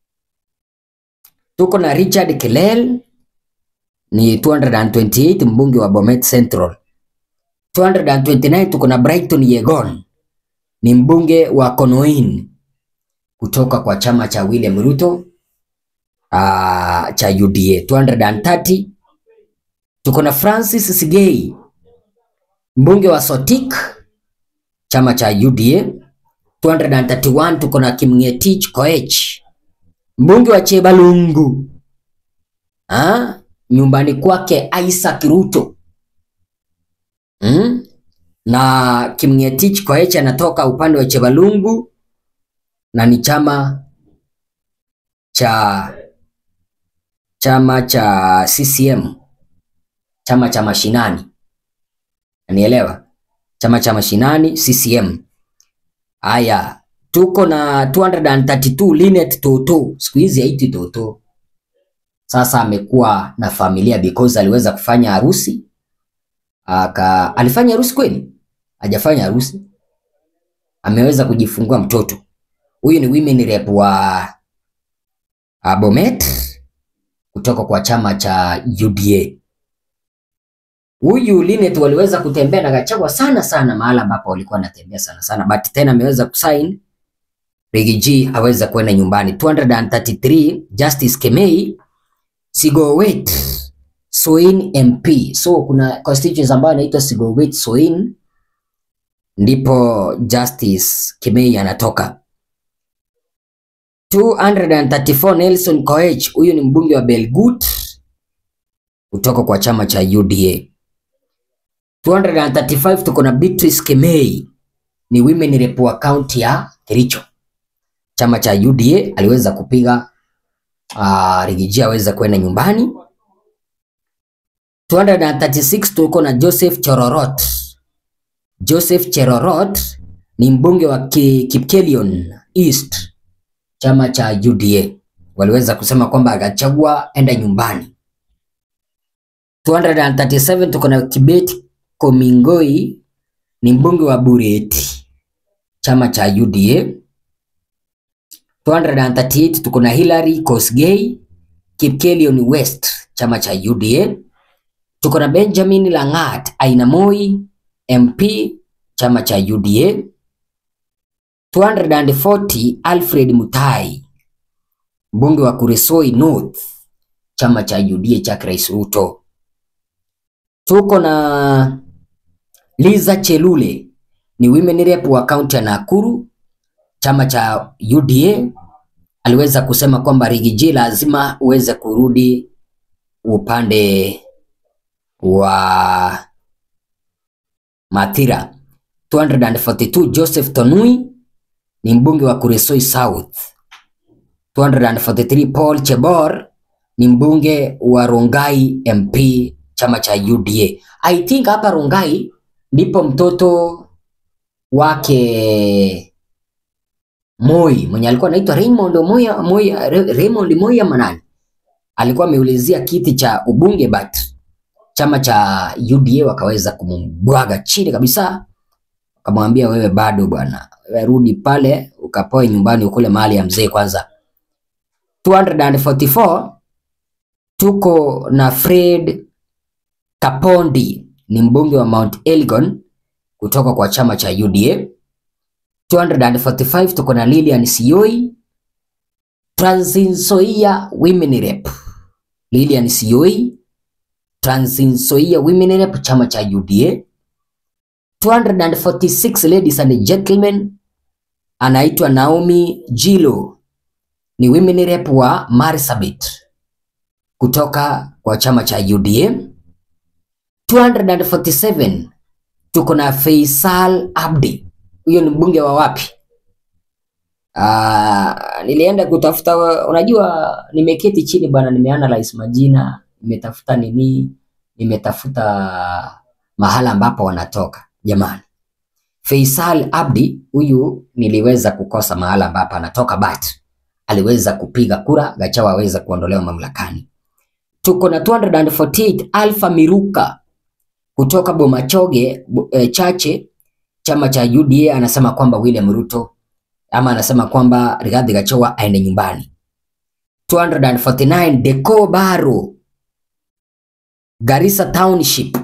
Tuko na Richard Kelel ni 228 mbunge wa Bomet Central. 229 tuko na Brighton Yegon ni mbunge wa Konoin kutoka kwa chama cha William Ruto uh, cha UDA. 230 tuko na Francis Sigei mbunge wa Sotik chama cha UDA. 231 tuko na Kimngetich Koech mbunge wa Chebalungu ah, nyumbani kwake Isaac Ruto mm? na Kimngetich Koech anatoka upande wa Chebalungu na ni chama cha chama cha CCM, chama cha mashinani, nielewa, chama cha mashinani CCM. Haya, tuko na 232 Linet Toto, siku hizi haitwi Toto, sasa amekuwa na familia because aliweza kufanya harusi aka, alifanya harusi kweli? Hajafanya harusi, ameweza kujifungua mtoto. Huyu ni women rep wa uh, Bomet kutoka kwa chama cha UDA. Huyu Linet waliweza kutembea na Gachagua sana sana, mahala ambapo walikuwa wanatembea sana sana, but tena ameweza kusign Riggy G aweza kwenda nyumbani. 233 Justice Kemei Sigowet Soin MP. So kuna constituency ambayo inaitwa Sigowet Soin, ndipo Justice Kemei anatoka. 234 Nelson Koech, huyu ni mbunge wa Belgut kutoka kwa chama cha UDA. 235 tuko na Beatrice Kemei, ni women rep wa kaunti ya Kericho, chama cha UDA. Aliweza kupiga uh, Riggy G aweza kwenda nyumbani. 236 tuko na Joseph Cherorot. Joseph Cherorot ni mbunge wa Ki- Kipkelion East chama cha UDA waliweza kusema kwamba Gachagua enda nyumbani. 237 tuko na Kibet Komingoi ni mbunge wa Bureti chama cha UDA. 238 tuko na Hilary Kosgei Kipkelion West chama cha UDA. Tuko na Benjamin Langat Aina Moi MP chama cha UDA. 240 Alfred Mutai mbunge wa Kuresoi North chama cha UDA cha Rais Ruto. Tuko na Liza Chelule ni women rep wa kaunti ya Nakuru chama cha UDA. Aliweza kusema kwamba Rigiji lazima uweze kurudi upande wa Mathira. 242 Joseph Tonui ni mbunge wa Kuresoi South. 243 Paul Chebor ni mbunge wa Rongai MP chama cha UDA. I think hapa Rongai ndipo mtoto wake Moi mwenye alikuwa anaitwa Raymond Moya, Moya, Raymond Moya Manani alikuwa ameulizia kiti cha ubunge but chama cha UDA wakaweza kumbwaga chini kabisa, wakamwambia wewe bado bwana, wewe rudi pale ukapoe nyumbani ukule mahali ya mzee kwanza. 244 tuko na Fred Kapondi ni mbunge wa Mount Elgon kutoka kwa chama cha UDA. 245 tuko na Lilian Sioi Trans Nzoia Women Rep. Lilian Sioi Trans Nzoia Women Rep chama cha UDA. 246 ladies and gentlemen, anaitwa Naomi Jilo ni women rep wa Marsabit kutoka kwa chama cha UDA. 247 tuko na Faisal Abdi, huyo ni mbunge wa wapi? Ah, nilienda kutafuta, unajua nimeketi chini bwana, nimeanalyze majina, nimetafuta nini, nimetafuta mahala ambapo wanatoka. Jamani, Faisal Abdi huyu niliweza kukosa mahala ambapo anatoka but aliweza kupiga kura, Gachagua aweza kuondolewa mamlakani. Tuko na 248 Alpha Miruka kutoka Bomachoge e, Chache, chama cha UDA, anasema kwamba William Ruto ama anasema kwamba Rigathi Gachagua aende nyumbani. 249 Deco Baro Garissa Township.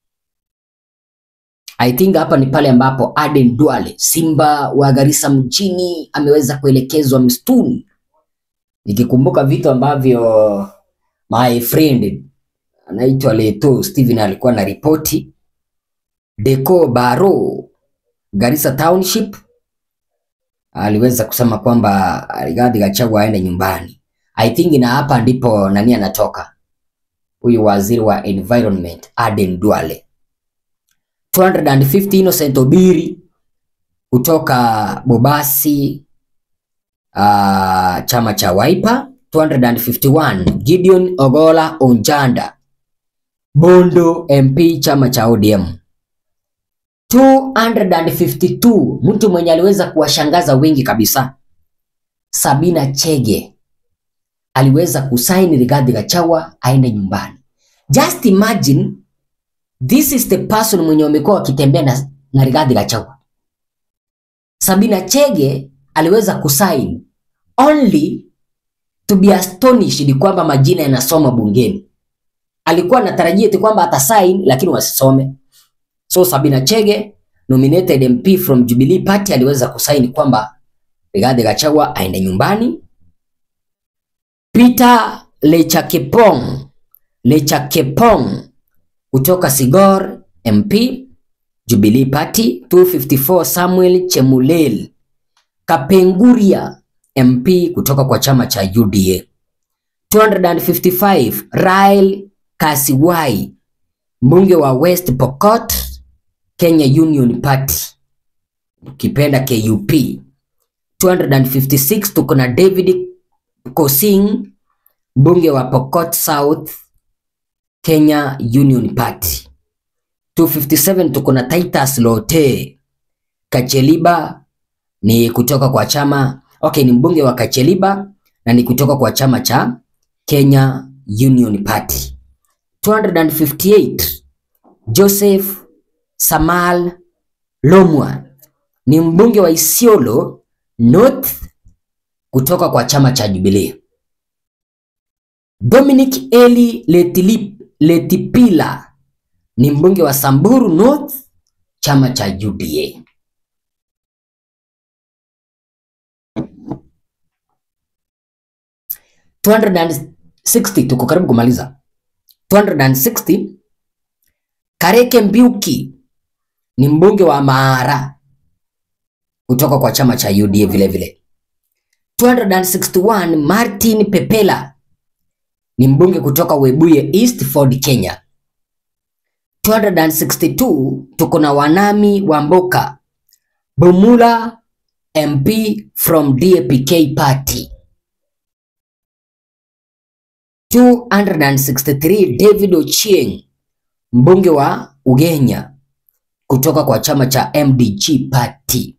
I think hapa ni pale ambapo Aden Duale simba wa Garissa mjini ameweza kuelekezwa msituni. Nikikumbuka vitu ambavyo my friend anaitwa Leto Steven alikuwa na ripoti Deco Baro Garissa Township aliweza kusema kwamba Rigathi Gachagua aende nyumbani. I think na hapa ndipo nani anatoka huyu waziri wa environment Aden Duale. 250 Innocent Obiri kutoka Bobasi uh, chama cha Wiper. 251 Gideon Ogola Onjanda Bondo MP chama cha ODM. 252 mtu mwenye aliweza kuwashangaza wengi kabisa, Sabina Chege aliweza kusaini Rigathi Gachagua aende nyumbani. Just imagine this is the person mwenye wamekuwa wakitembea na, na Rigathi Gachagua. Sabina Chege aliweza kusaini only to be astonished kwamba majina yanasoma bungeni. Alikuwa anatarajia tu kwamba atasaini lakini wasisome. So Sabina Chege nominated MP from Jubilee Party aliweza kusaini kwamba Rigathi Gachagua aende nyumbani. Peter Lechakepong Lechakepong kutoka Sigor MP Jubilee Party. 254 Samuel Chemulel Kapenguria MP kutoka kwa chama cha UDA. 255 Rael Kasiwai mbunge wa West Pokot Kenya Union Party ukipenda KUP. 256 tuko na David Kosing mbunge wa Pokot South Kenya Union Party. 257 tuko na Titus Lote Kacheliba ni kutoka kwa chama okay, ni mbunge wa Kacheliba na ni kutoka kwa chama cha Kenya Union Party. 258 Joseph Samal Lomwa ni mbunge wa Isiolo North kutoka kwa chama cha Jubilee. Dominic Eli Letilip, Letipila ni mbunge wa Samburu North chama cha UDA. tuko karibu kumaliza. 260 Kareke Mbiuki ni mbunge wa Mara kutoka kwa chama cha UDA vile vile. 261 Martin Pepela ni mbunge kutoka Webuye East Ford, Kenya. 262 tuko na Wanami Wamboka Bumula MP from DAPK party. 263 David Ochieng mbunge wa Ugenya kutoka kwa chama cha MDG party.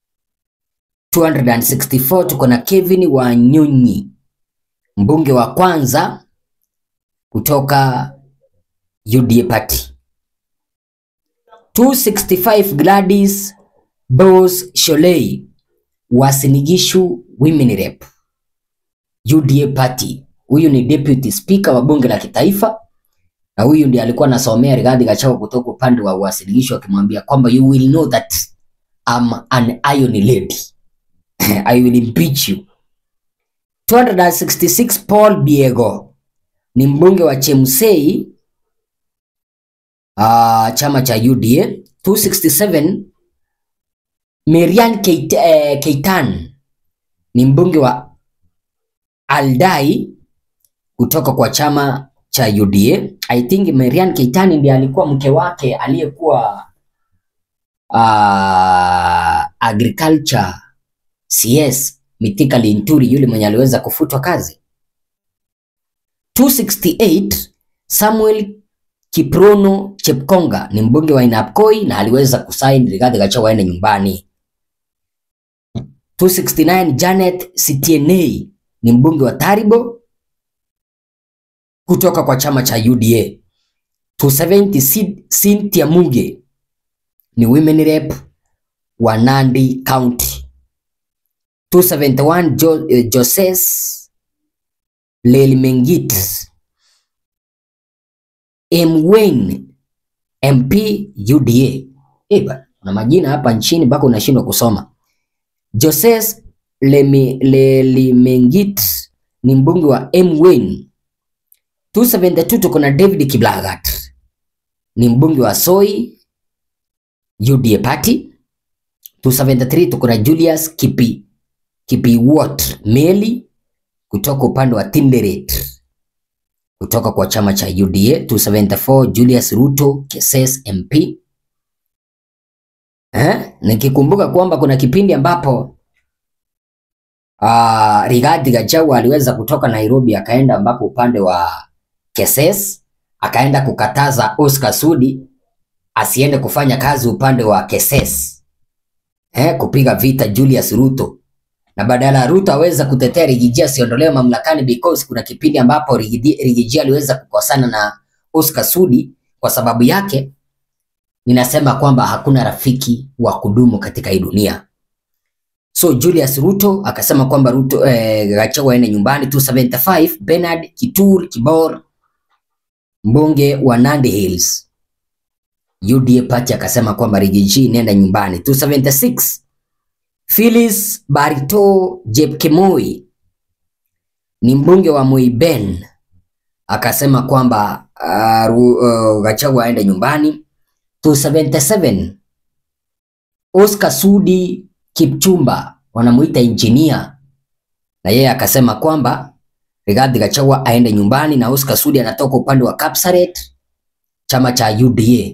264 tuko na Kevin Wanyonyi mbunge wa kwanza kutoka UDA party. 265 Gladys Bose Sholei wa Sinigishu Women Rep UDA party. Huyu ni deputy speaker wa bunge la kitaifa na huyu ndiye alikuwa anasomea Rigathi Gachagua kutoka upande wa uwasilisho akimwambia kwamba you will know that I'm an iron lady I will impeach you. 266 Paul Biego ni mbunge wa Chemsei uh, chama cha UDA. 267 Marian Keit, eh, Keitan ni mbunge wa Aldai kutoka kwa chama cha UDA. I think Marian Keitani ndiye alikuwa mke wake aliyekuwa uh, agriculture CS Mithika Linturi, yule mwenye aliweza kufutwa kazi. 268 Samuel Kiprono Chepkonga ni mbunge wa Inapkoi na aliweza kusaini Rigathi Gachagua aende nyumbani. 269 Janet Sitienei ni mbunge wa Taribo kutoka kwa chama cha UDA. 270 Cynthia Muge ni women rep wa Nandi County. 271 jo, eh, Joses Lelmengit M Wayne MP UDA. Eh bana, kuna majina hapa nchini mpaka unashindwa kusoma. Joses Lelimengit ni mbunge wa M Wayne 272 tuko na David Kiblagat ni mbunge wa Soi UDA party. 273 tuko na Julius Kipi Kipiwot Meli kutoka upande wa Tinderet kutoka kwa chama cha UDA. 274 Julius Ruto Keses MP. Eh, nikikumbuka kwamba kuna kipindi ambapo uh, Rigathi Gachagua aliweza kutoka Nairobi akaenda ambapo upande wa Keses akaenda kukataza Oscar Sudi asiende kufanya kazi upande wa Keses eh, kupiga vita Julius Ruto, na badala ya Ruto aweza kutetea Rigiji asiondolewe mamlakani because kuna kipindi ambapo Rigiji aliweza kukosana na Oscar Sudi. Kwa sababu yake ninasema kwamba hakuna rafiki wa kudumu katika hii dunia. So Julius Ruto akasema kwamba Ruto eh, Gachagua aende nyumbani. 275 Bernard Kitur Kibor mbunge wa Nandi Hills UDA party akasema kwamba Rigiji nenda nyumbani. 276 Phyllis Barito Jepkemoi ni mbunge wa Moiben akasema kwamba uh, uh, Gachagua aende nyumbani. 277 Oscar Sudi Kipchumba wanamuita engineer, na yeye akasema kwamba Rigathi Gachagua aende nyumbani, na Oscar Sudi anatoka upande wa Kapsaret chama cha UDA.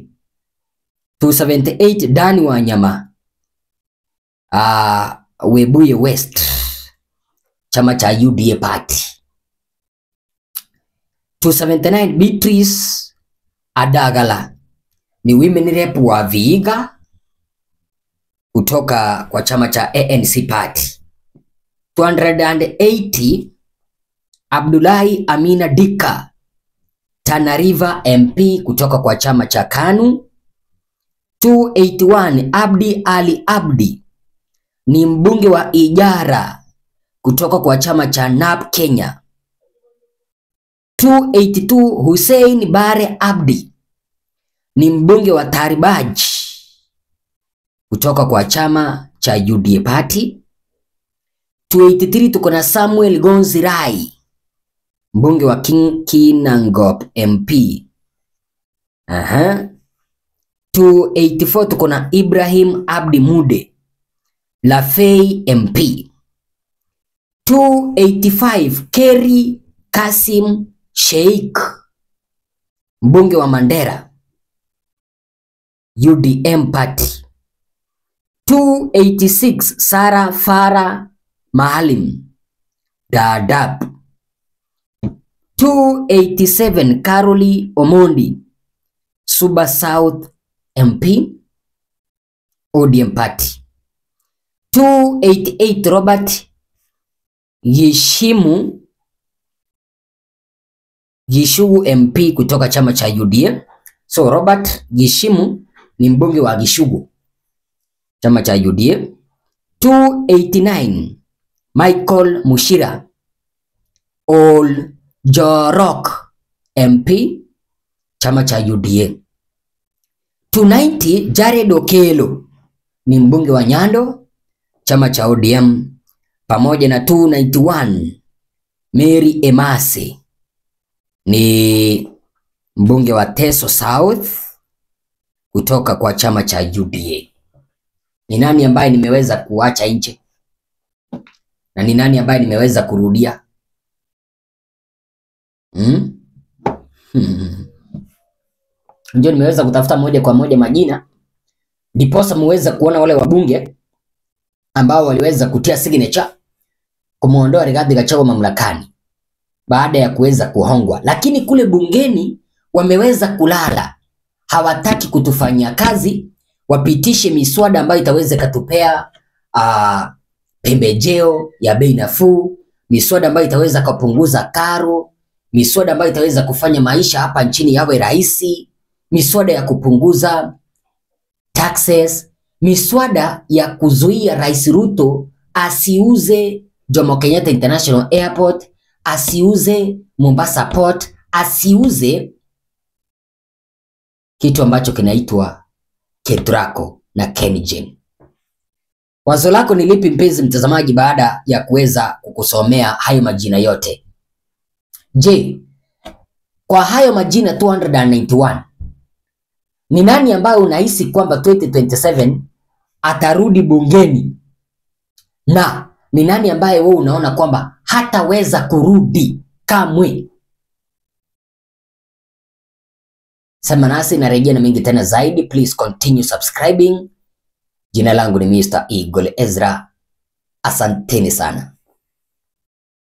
278 Dani Wanyama uh, Webuye West chama cha UDA party. 279 Beatrice Adagala ni women rep wa Vihiga kutoka kwa chama cha ANC party. 280 Abdullahi Amina Dika Tana River MP kutoka kwa chama cha KANU. 281 Abdi Ali Abdi ni mbunge wa Ijara kutoka kwa chama cha NAP Kenya. 282 Hussein Bare Abdi ni mbunge wa Taribaj kutoka kwa chama cha UDA Party. 283 tuko na Samuel Gonzi Rai mbunge wa King Kinangop MP. Aha. 284 tuko na Ibrahim Abdi Mude Lafey MP. 285 Kerry Kasim Sheikh mbunge wa Mandera UDM Party. 286 Sara Fara Maalim Dadaab. 287 Caroli Omondi Suba South MP ODM Party. 288 Robert Gishimu Gishugu MP kutoka chama cha UDA. So Robert Gishimu ni mbunge wa Gishugu chama cha UDA. 289 Michael Mushira Ol Jorok MP chama cha UDA. 290 Jared Okelo ni mbunge wa Nyando chama cha ODM pamoja na 291 Mary Emase ni mbunge wa Teso South kutoka kwa chama cha UDA. Ni nani ambaye nimeweza kuacha nje na ni nani ambaye nimeweza kurudia? Hmm? Hmm. Ndio nimeweza kutafuta moja kwa moja majina ndiposa muweze kuona wale wabunge ambao waliweza kutia signature kumwondoa Rigathi Gachagua mamlakani baada ya kuweza kuhongwa, lakini kule bungeni wameweza kulala, hawataki kutufanyia kazi, wapitishe miswada ambayo itaweza ikatupea uh, pembejeo ya bei nafuu, miswada ambayo itaweza kupunguza karo, miswada ambayo itaweza kufanya maisha hapa nchini yawe rahisi, miswada ya kupunguza taxes, miswada ya kuzuia Rais Ruto asiuze Jomo Kenyatta International Airport, asiuze Mombasa Port, asiuze kitu ambacho kinaitwa KETRACO na KenGen. Wazo lako ni lipi mpenzi mtazamaji, baada ya kuweza kukusomea hayo majina yote? Je, kwa hayo majina 291 ni nani ambaye unahisi kwamba 2027 atarudi bungeni na ni nani ambaye wewe unaona kwamba hataweza kurudi kamwe? Sema nasi, narejea na mengi tena zaidi. Please continue subscribing. Jina langu ni Mr. Eagle Ezra. Asanteni sana.